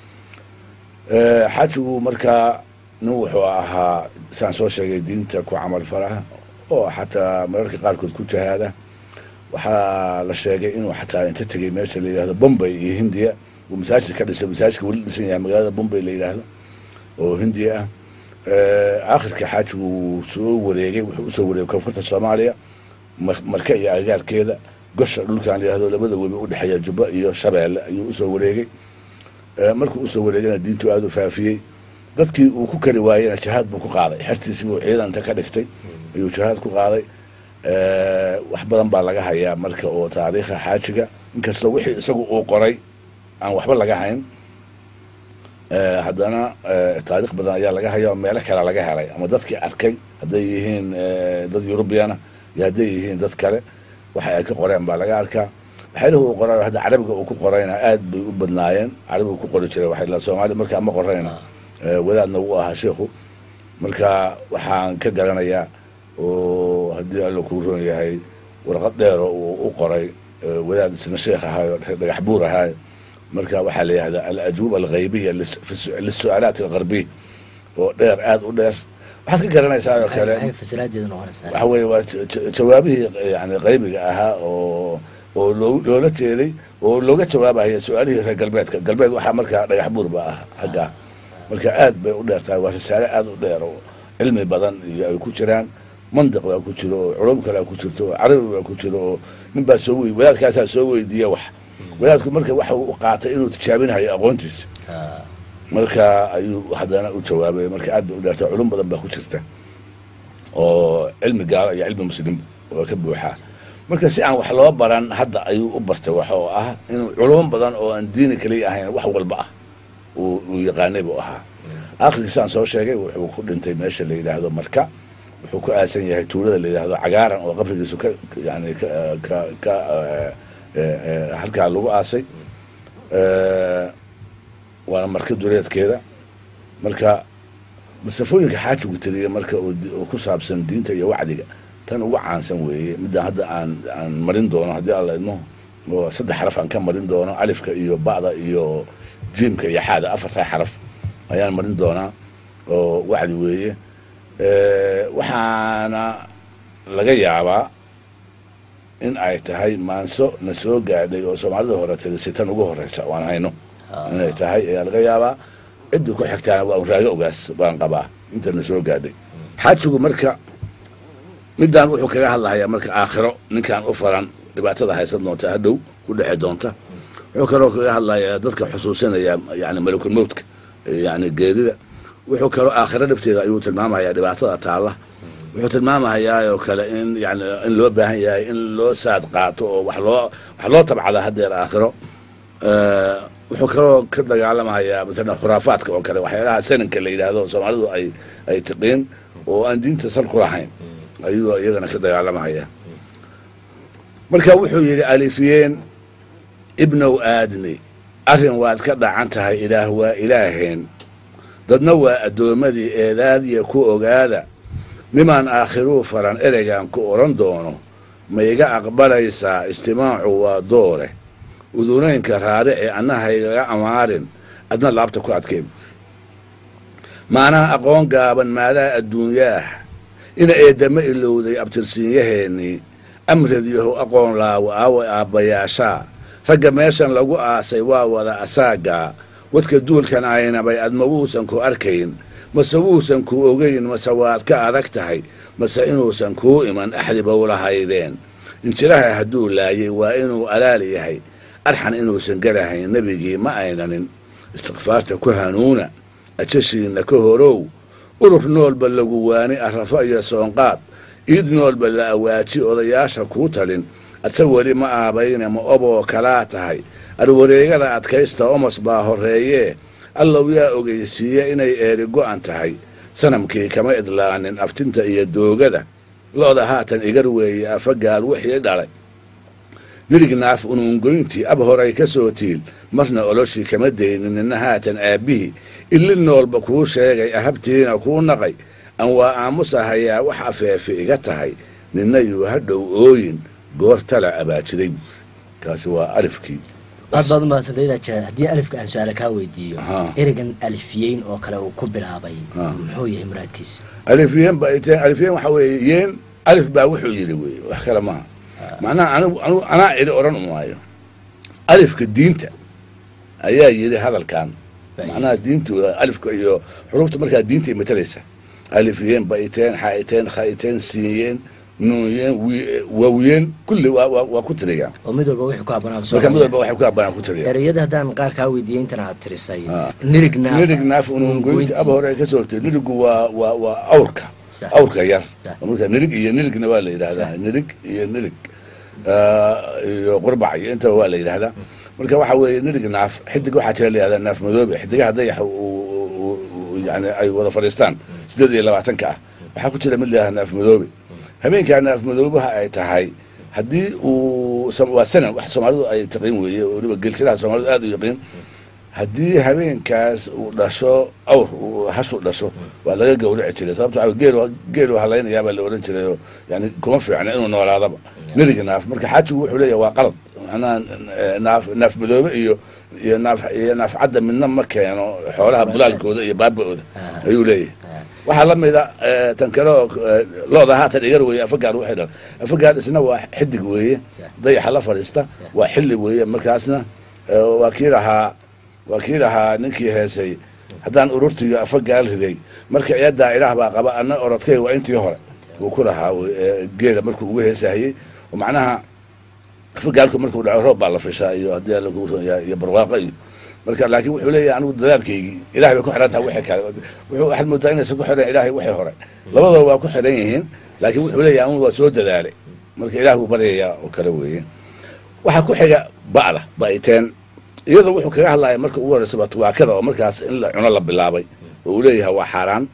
xajigu markaa nin wuxuu ahaa saan soo sheegay diinta ku camal falaha oo xataa mararka qaarkood ku jahaada waxaa la sheegay inuu xataa inta tegey meesha la yidhahdo bombay iyo hindiya uu masaajid ka dhisay masaajidka weli dhisan yahay magaalada bombay la yidhaahdo oo hindiya ah aakhirka xaajigu wuu soo wareegay wuxuu usoo wareegay koonfurta soomaaliya marka iyo agagaarkeeda gosha dhulkan la yidhahdo labada webi udhexeeya jubba iyo shabeelle ayuu usoo wareegay markuu usoo wareegana diintu aada u faafiyey dadkii uu ku kari waayena jihaad buu ku qaaday xertiisii buu ciidanta ka dhigtay ayuu jihaad ku qaaday wax badan baa laga hayaa marka oo taariikha xaajiga inkastoo wixii isagu uu qoray aan waxba laga hayn haddana taariikh badan ayaa laga haya oo meelo kale laga helay ama dadkii arkay hadday yihiin dad yurubiyana iyo hadday yihiin dad kale waxa ay ka qoreen baa laga arkaa waxyaalihi uu qoray hadda carabiga uu ku qorayna aad bay u badnaayeen carabiga ku qori jiray waxay soomaaliya markaa ma qorayna wadaadna wuu ahaa sheikhu marka waxaan ka garanayaa oo haddii alla kuu roon yahay warqad dheero uu u qoray wadaad isna sheekh ahaayo dhagax buur ahaayo marka waxaa la yihahdaa alajuuba alghaybiya lisu-aalaat algarbiy oo dheer aada u dheer waxaad ka garanaysaa oo kale waxa weye waa jawaabihii yani qaybiga ahaa oo oo loo loola jeeday oo looga jawaabaya su-aalihii reer galbeedka galbeed waxaa markaa dhagax buur ba ah xaggaa marka aad bay u dheer tahay waa risaale aada u dheer oo cilmi badan iyo ay ku jiraan mandiq baa ku jiro oo culum kalea ku jirto oo carabi baa ku jiro oo nin baa soo wey wadaadkaasaa soo weydiiya wax wadaadku marka waxa uu qaatay inuu tijaabinayo aqoontiisa marka ayuu haddana u jawaabay marka aad bay u dheertay culum badan baa ku jirta oo cilmi gaalo iyo cilmi muslim waa ka buuxaa marka si aan wax loo baran hadda ayuu u bartay wax oo ah inuu culum badan oo aan diini kaliya ahayn wax walba ah uu yaqaanay buu ahaa aakhirkiisaan soo sheegay wuxuu ku dhintay meesha la yidhaahdo marka wuxuu ku aasan yahay tuulada la yidhaahdo cagaaran oo qabrigiisu ka yani ka ka ka halkaa lagu aasay waana marka duleedkeeda marka masafooyinka xaajigu tiriya marka oo ku saabsan diinta iyo wacdiga tan ugu caansan weeye midda hadda aan aan marin doono haddii aan la idmo oo saddex xaraf aan ka marin doono alifka iyo ba'da iyo jiimka iyo xaada afartaa xaraf ayaan marin doonaa oo wacdi weeye waxaana laga yaabaa in ay tahay maanso na soo gaadhay oo soomaalida hore tiri sitan ugu horeysa waan hayno inay tahay ayaa laga yaabaa cidda ku xigtaana waa un raago ogaas baan qabaa inta na soo gaadhay xaajigu marka midaan wuxuu kaga hadlahayaa marka aakhiro ninkaan u faran dhibaatada haysan doonta hadhow ku dheci doonta wuxuu kaloo kaga hadlayaa dadka xusuusinaya yani malakul mowtka yani geerida wuxuu kaloo aakhiro dhibteeda ayuu tilmaamayaa dhibaatada taalla wuxuu tilmaamahayaa oo kale in yani in loo baahan yahay in loo saad qaato oo wax loo wax loo tabcada haddeer aakhiro wuxuu kaloo ka dagaalamahayaa matala khuraafaadka oo kale waxyaalaha sananka la yidhaahdo soomaalidu ay ay tiqiin oo aan diinta sal ku lahayn ayuu iyagana ka dagaalamahayaa marka wuxuu yidhi alifiyeen ibnow aadni arrin waad ka dhacan tahay ilaah waa ilaaheen dadna waa addoommadii eedaadiya ku ogaada nimaan aakhiruu faran ereygan ku odhan doono ma iga aqbalaysaa istimaacu waa doore udunaynka raarici annahaygaga amaarin adna laabta ku adkeen maanaha aqoon gaaban maadaa adduunyaah ina eeddama ilowday abtirsiinyaheennii amradyahow aqoon laawo aawa aabbayaashaa ragga meeshan lagu aasay waa wada asaagaa wadka duulkan aynabay adma wuusan ku arkayn mase wuusan ku ogayn mase waad ka adag tahay mase inuusan kuu iman axdibow lahaydeen injiraha hadduu laayay waa inuu alaal yahay arxan inuusan garahayn nebigii ma aynanin istikfaarta ku hanuuna ajashiinna ka horow urur noolba lagu waani arrafo iyo soonqaad iid noolba la awaaji odayaasha kuu talin adse weli ma aabayne ma oboo kalaa tahay arwareegada adkaysta omos baa horreeyee allow yaa ogeysiiye inay eeri go'an tahay sanamkii kama idlaanin aftinta iyo doogada lo'da haatan igar weeye afagaal wixii dhalay nirignaaf unuungoyntii ab horay ka soo tiil marna oloshii kama daynin nina haatan aabbihii illi noolba kuu sheegay ahabtiina kuu naqay aan waa aamusahayaa wax afeefe iga tahay nina yuu hadhow ooyin goor tala abaajiday kaasi waa alifkii aad baad umahadsantayd ja haddii alifka aan su-aala kaa weydiiyo Aha. ereygan alifiyeyn oo kale uu ku bilaabay Ah. muxuu yahay muraadkiisu alifyeen ba ay tahay alifyeen waxaa weeye yeen alif baa wuxuu yidhi weeye wax kale maaha macnaha anigu anigu anaa idhi odhan maayo alifka diinta ayaa yidhi hadalkan Baa macnaha diintu waa alifka iyo xurufta markaa diinta ay matalaysa alifyeen baiteen xaiteen khaiteen siiyeen nuunyeen wi- waawiyeen kulli waa waa waa ku tiriyaan oo mid walba wixii ku habboonaa marka mid walba waxay ku habbanaan ku tiriyaan ereyada haddaan qaar kaa weydiiyey intan aad tirisay Ah. nirignaaf nirig naaf unuungoynti aba hore ay ka soo hortay nirigu waa waa waa awrka Sax. awrka yar Sax. marka nirig iyo nirigna waa la yidhahdaa Sax. nirig iyo nirig ah, iyo qurbac iyo intaba waa la yidhahdaa marka waxa weeye nirig naaf xidig waxaa jira la yihahdaa naaf madoobe xidigaha dayaxa uu- uu- uu- yani ay wada fadhiistaan sideed iyo labaatanka ah waxaa ku jira mid la yihahdaa naaf madoobe habeenkaa naaf madoobaha ay tahay haddii uu sam- waa sanan wax soomaalidu ay taqiin weeye oo weliba gelsilaha soomaalidu aad u yaqiin haddii habeenkaas uu dhasho awr uu hashu dhasho waa laga gawraci jiray sababto waxaa geel geelu halaynayaa baa la odhan jiray oo yani kuma fiicna inuu noolaadaba neriga naaf marka xaajigu wuxuu leeyahay waa qalad macnaha eh, naaf naaf madoobe iyo iyo naaf iyo naaf cadda midna ma keeno xoolaha bulaalkooda iyo baaba-ooda Ah. ayuu leeyahay waxaa la mida eh, tan kale oo eh, looda haatan igar weeye afagaad waxay dhal afagaad isna waa xidig weeye dayaxa la fadhiista waa xilli weeye markaasna eh, waa kii lahaa waa kii lahaa ninkii heesay haddaan ururtiga afagaal riday marka eedaa ilaah baa qaba anna orodkay waa intii hore wuu ku lahaa eh, geela markuu ugu heesahayey oo macnaha afagaalku markuu dhaco roob baa la fishaa iyo haddii alla kugu ron yahay iyo barwaaqo iyo marka laakiin wuxuu leeyahay anigu dadaalkaygii ilahay bay ku xiran tahay wixii kale wuxuu waxaad moodaa inaysan ku xiran ilaahay wixii hore labadooda waa ku xiran yihiin laakiin wuxuu leeyahay anigu waa soo dadaalay marka ilaah buu baryayaa oo kale weeye waxaa ku xiga ba'da ba'iteen iyadoo wuxuu kaga hadlaya marka ugu horreysaba tubaakada oo markaas in la cuno la bilaabay oo uu leeyahay waa xaaraan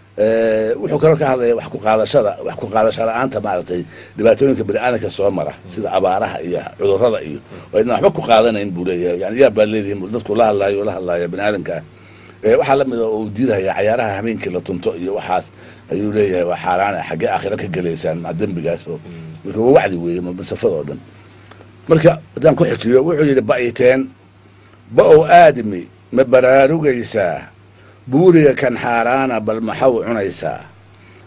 Eh, wuxuu kaloo ka hadlaya wax ku qaadashada wax ku qaadasho la-aanta maaragtay dhibaatooyinka baniaadanka soo mara sida abaaraha iyo cudurrada iyo oo idna waxba ku qaadanayn buu leeyahay yani yaa baad leedihin buu dadku la hadlaayo oo la hadlaya baniaadanka ah Eh, waxaa la mida oo uu diidaya cayaaraha habeenkii la tunto iyo waxaas ayuu leeyahay waa xaaraana xaggee aakhira ka gelaysaan maca dembigaas oo marka waa wacdi weeye ma- masafada oo dhan marka haddaan ku xijiyo wuxuu yidhi ba'iteen ba-ow aadmi ma baraarugaysaa buuriga kan xaaraana bal maxaw cunaysaa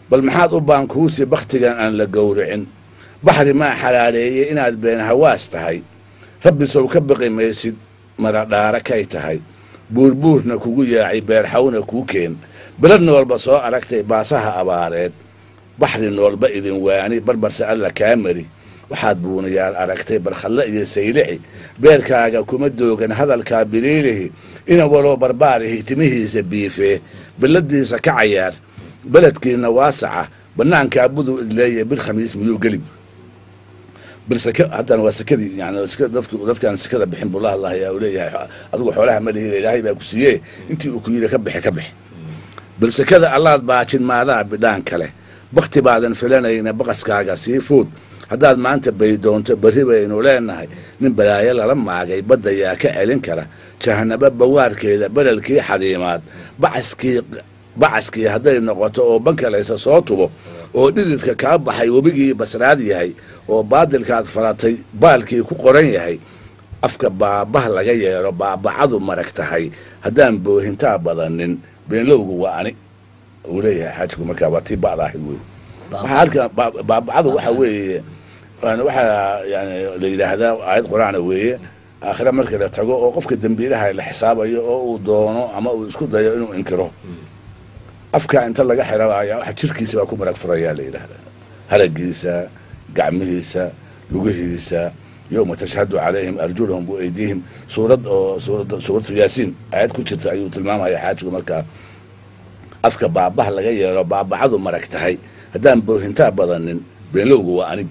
bal maxaad u baankuusi bakhtigan aan la gowricin baxri maa xalaaleeyey inaad been hawaas tahay rabbi sow ka baqi maysid maradhaara kay tahay buurbuurna kugu yaacay beerxawna kuu keen belad noolba soo aragtay baasaha abaareed baxri noolba idin waani barbarse alla kaa mari waxaad buunayaal aragtay barkhadle iyo saylici beerkaaga kuma doogan hadalkaa biliilihi ina waloo barbaarihi timihiisa biifee billadiisa ka cayaar beledkiina waasaca bannaankaa buduu idleeye bil khamiis miyuu gelib bil sake haddana waa sakadii yani dadku dadkaan sakada bixin buu la hadlahayaa uu leeyahay adigu xoolaha ma lihi ilaahay baa ku siiyee intii uu ku yidhi ka bixi ka bixi bal sakada allaad baajin maadaa bidhaan kale bakti baadan filanayna baqaskaaga sii fuud haddaad maanta baydoonto berri baynu leenahay nin balaayo lala maagay badda yaa ka celin kara jahanabo bawaarkeeda berelkii xadiimaad bacaskii bacaskii hadday noqoto oo bankalaysa soo tubo oo dhididka kaa baxay webigii basraad yahay oo baadilkaad falatay baalkii ku qoran yahay afka baabah laga yeelo baabacadu marag tahay haddaan boohintaa badanin beenlowgu waa ani uu leeyahay xaajigu markaa waa tii ba'da ahayd wey waxaa halka baabacadu waxa weeye waxaa yani la yidhaahdaa aayad qur-aana weeye aakhire marka la tago oo qofka dembiilaha la xisaabayo oo uu doono ama uu isku dayo inuu inkiro afka inta laga xirabaya waxa jirkiisa baa ku marag furayaa la yidhaahdaa haragiisa gacmihiisa lugihiisa yowma tashhadu calayhim arjulahum waeydiihim suurad oo suurad suuratu yaasiin aayad ku jirta ayuu tilmaamaya xaajigu markaa afka baabah laga yeelo baabacadu marag tahay haddaan boohintaa badanin beenlowgu waa anig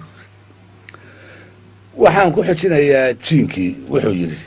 waxaan ku xijinayaa jiinkii wuxuu yidhi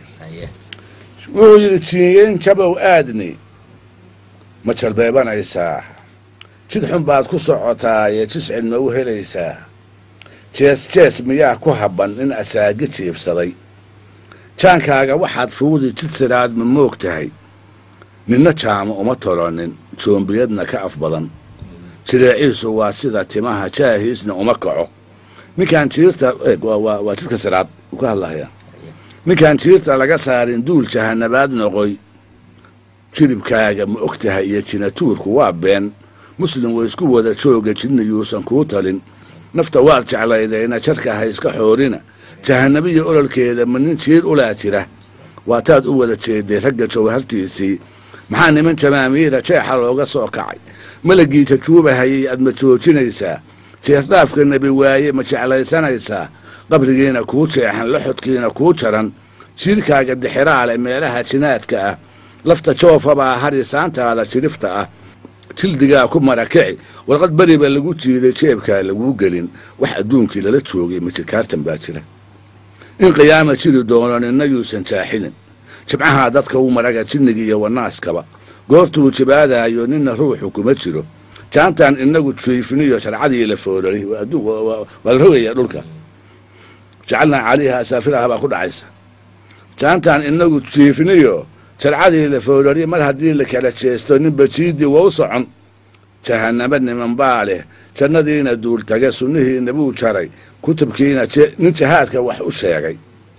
wuxuu yidhi jiinyeyn jabow aadni ma jalbeebanaysaa jid xun baad ku socotaa ee jiscid ma u helaysaa jees jees miyaa ku habban in asaagi jiibsaday jaankaaga waxaad fuudi jid siraad ma moog tahay ninna jaamo uma tolonin joombiyadna ka af badan jireeciisu waa sida timaha jaahiisna uma kaco ninkaan jiirta waa jidka siraad uu ka hadlahayaa ninkaan jiirta laga saarin duul jahanabaad noqoy jilibkaaga ma og tahay iyo jinatuurku waa been muslim way isku wada jooga jidna yuusan kuu talin nafta waad jeclaydayna jarka ha iska xoorina jahanabiya ololkeeda ma nin jiir ulaa jira waataad u wada jeeday ragga jawhartiisii maxaa niman jamaamiira jeexa looga soo kacay malagii jajuubahayay aad ma joojinaysaa jeerdhaafka nebi waaye ma jeclaysanaysaa qabrigiina kuu jeexan laxodkiina kuu jaran jiirkaaga dixiraale meelaha jinaadka ah lafta joofabaa harisaantaada jirifta ah jildigaa ku marakici warqad beriba lagu jiiday jeebkaa laguu gelin wax adduunkii lala joogay majikaartan baa jira in qiyaama jiri doono ninna yuusan jaaxinin jibcahaa dadka u maraga jinniga iyo wanaaskaba goortuu jibaadaayo ninna ruuxu kuma jiro jaantaan inagu jiifiniyo sharcadii la foorari waa la rogaya dhulka jacalnaa calayha asaafiraha baa ku dhacaysa jaantaan inagu jiifiniyo sharcadii la foorari mar haddii la kala jeesto ninba jiidii waa u socon jahanamo niman baa leh jannadiina duultage sunnihiina buu jaray kutubkiina nin jahaadka wax u sheegay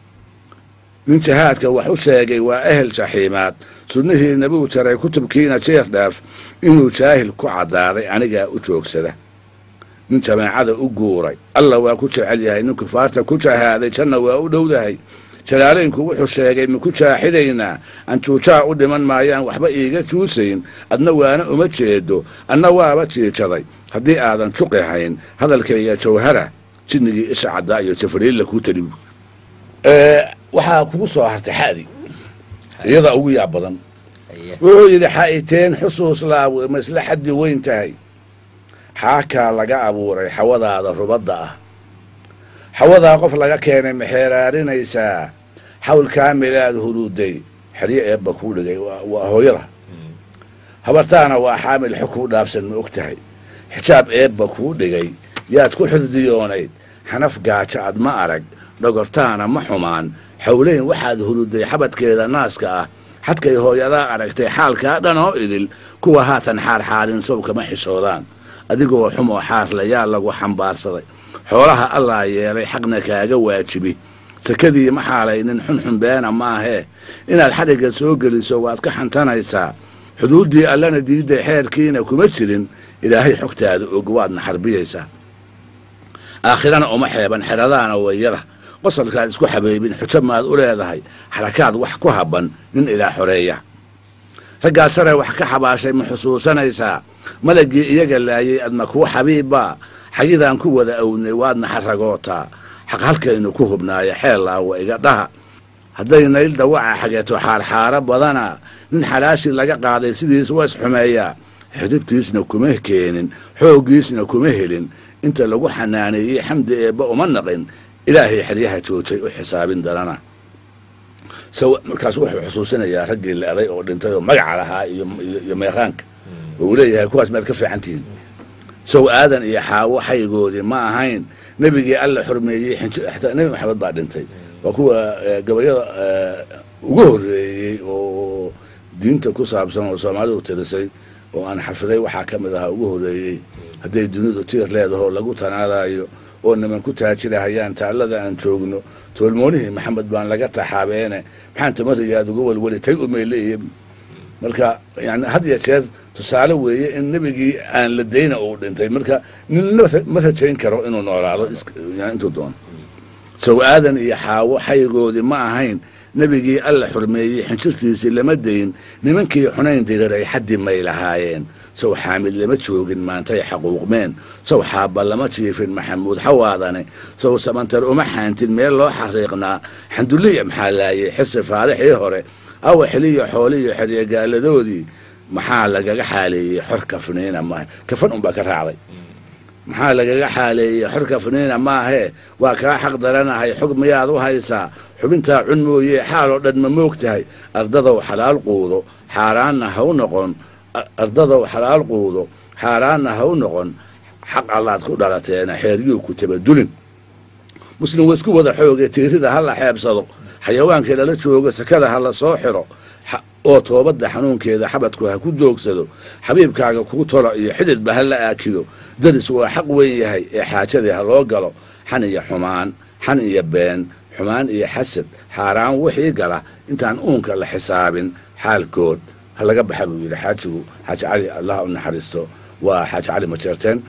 nin jahaadka wax u sheegay waa ehel jaxiimaad sunnihiina buu jaray kutubkiina jeer dhaaf inuu jaahil ku caddaaday anigaa u joogsada nin jamaacada u guuray alla waa ku jecel yahay nin kufaarta ku jahaaday janna waa u dhowdahay jalaalaynku wuxuu sheegay maku jaaxidaynaa anjuujaa u dhiman maayaan waxba iiga juusayn adna waana uma jeedo anna waaba jiijaday haddii aadan juqi hayn hadalkayga jawhara jinnigii isha caddaa iyo jafariilla kuu talibu waxaa kugu soo hartay xadi iyadaa ugu yaab badan wuxuu yidhi xa'iteen xusuus laawe ma isla xaddi weyn tahay xaakaa laga abuuray xawadaada rubadda ah xawadaa qof laga keenay maxeeraarinaysaa xawl kaamilaad huruuday xeryo eebba kuu dhigay waa hooyada habartaana waa xaamil xog kuu dhaabsan ma og tahay xijaab eebba kuu dhigay yaad ku xurdiyoonayd xanaf gaajo ad ma arag dhogortaana ma xumaan xowleyn waxaad huruday xabadkeeda naaska ah xadkay hooyadaa aragtay xaalkaa dhan oo idil kuwa haatan xaarxaarin sow kama xishoodaan adigoo xumoo xaarle yaa lagu xambaarsaday xoolaha allaa yeelay xaqna kaaga waajibi sakadii ma xaalaynin xunxun beena maahee inaad xadhigga soo geliso waad ka xantanaysaa xuduuddii allana diidday xeerkiina kuma jirin ilaahay xogtaada og waadna xarbiyaysaa aakhirana uma xeeban xeradaana wayada qosolkaad isku xabeybin xujo maad u leedahay xarakaad wax ku habban nin ilaa xoreeya raggaa sare wax ka xabaashay ma xusuusanaysaa malagii iyaga laayay adma kuu xabiibbaa xagidaan ku wada awnay waadna xaragootaa xaq halkaynu ku hubnaaya xeellaawa iga dhaha hadday nayl dawaca xageeto xaarxaaro badana nin xalaashii laga qaaday sidiis waa isxumeeyaa xidibtiisna kuma keenin xooggiisna kuma helin inta lagu xanaaneeyey xamdi eebba uma naqin ilaahay xeryaha joojay u xisaabin darana markaas wuxuu xusuusinayaa raggii la eday oo dhintay oo magaca lahaa iyo meeqaanka oo uu leeyahay kuwaas maad ka fiican tihiin sow aadan iyo xaawo xaygoodii ma ahayn nebigii alla xurmeeyey xataa nebi maxamed baa dhintay waa kuwa gabayada ugu horreeyey oo diinta ku saabsan oo soomaalidu tirisay oo aan xafiday waxaa ka mid ahaa ugu horreeyey hadday dunidu tiir leedahoo lagu tanaadayo oo niman ku taajirahayaan taallada aan joogno toolmoonihii maxamed baan laga taxaabeene maxaan tamarigaad uga welweli tay umayleeya marka yani had ya jeer tusaale weeye in nebigii aan la dayna uu dhintay marka ninna ma rajayn karo inuu noolaado intuu doono sow aadan iyo xaawo xaygoodii ma ahayn nebigii alla xurmeeyey xinjirtiisii lama dayn nimankii xunayn diriray xaddi may lahaayeen sow xaamid lama joogin maantay xaquuqmeen sow xaabba lama jiifin maxamuud xawaadane sow sabantar uma xaantin meel loo xariiqnaa xanduliya maxaa laayay xisi faarixii hore awa xiliya xooliyo xeryegaaladoodii maxaa lagaga xaaleeyey xor kafniina maaha kafan unbaa ka raacday maxaa lagaga xaaleeyey xor kafniina maahee waa kaa xaq daranahay xog miyaad u haysaa xubintaa cun mooye xaal oo dhan ma moog tahay ardadow xalaal quudo xaaraanna ha u noqon ardadow xalaal quudo xaaraanna ha u noqon xaq allaad ku dhalateena xeeryuu ku tabadulin muslim wa isku wada xooge tiirida ha la xeebsado xayawaankii lala joogo sakada ha la soo xiro oo toobadda xanuunkeeda xabadku ha ku doogsado xabiibkaaga kuu tolo iyo xididba ha la aakido daris waa xaq weyn yahay ee xaajadii ha loo galo xan iyo xumaan xan iyo been xumaan iyo xasad xaaraan wixii gala intaan uunka la xisaabin xaalkood ha laga baxa buu yidhi xaajigu xaaji cali allah u naxariisto waa xaaji cali majeerteen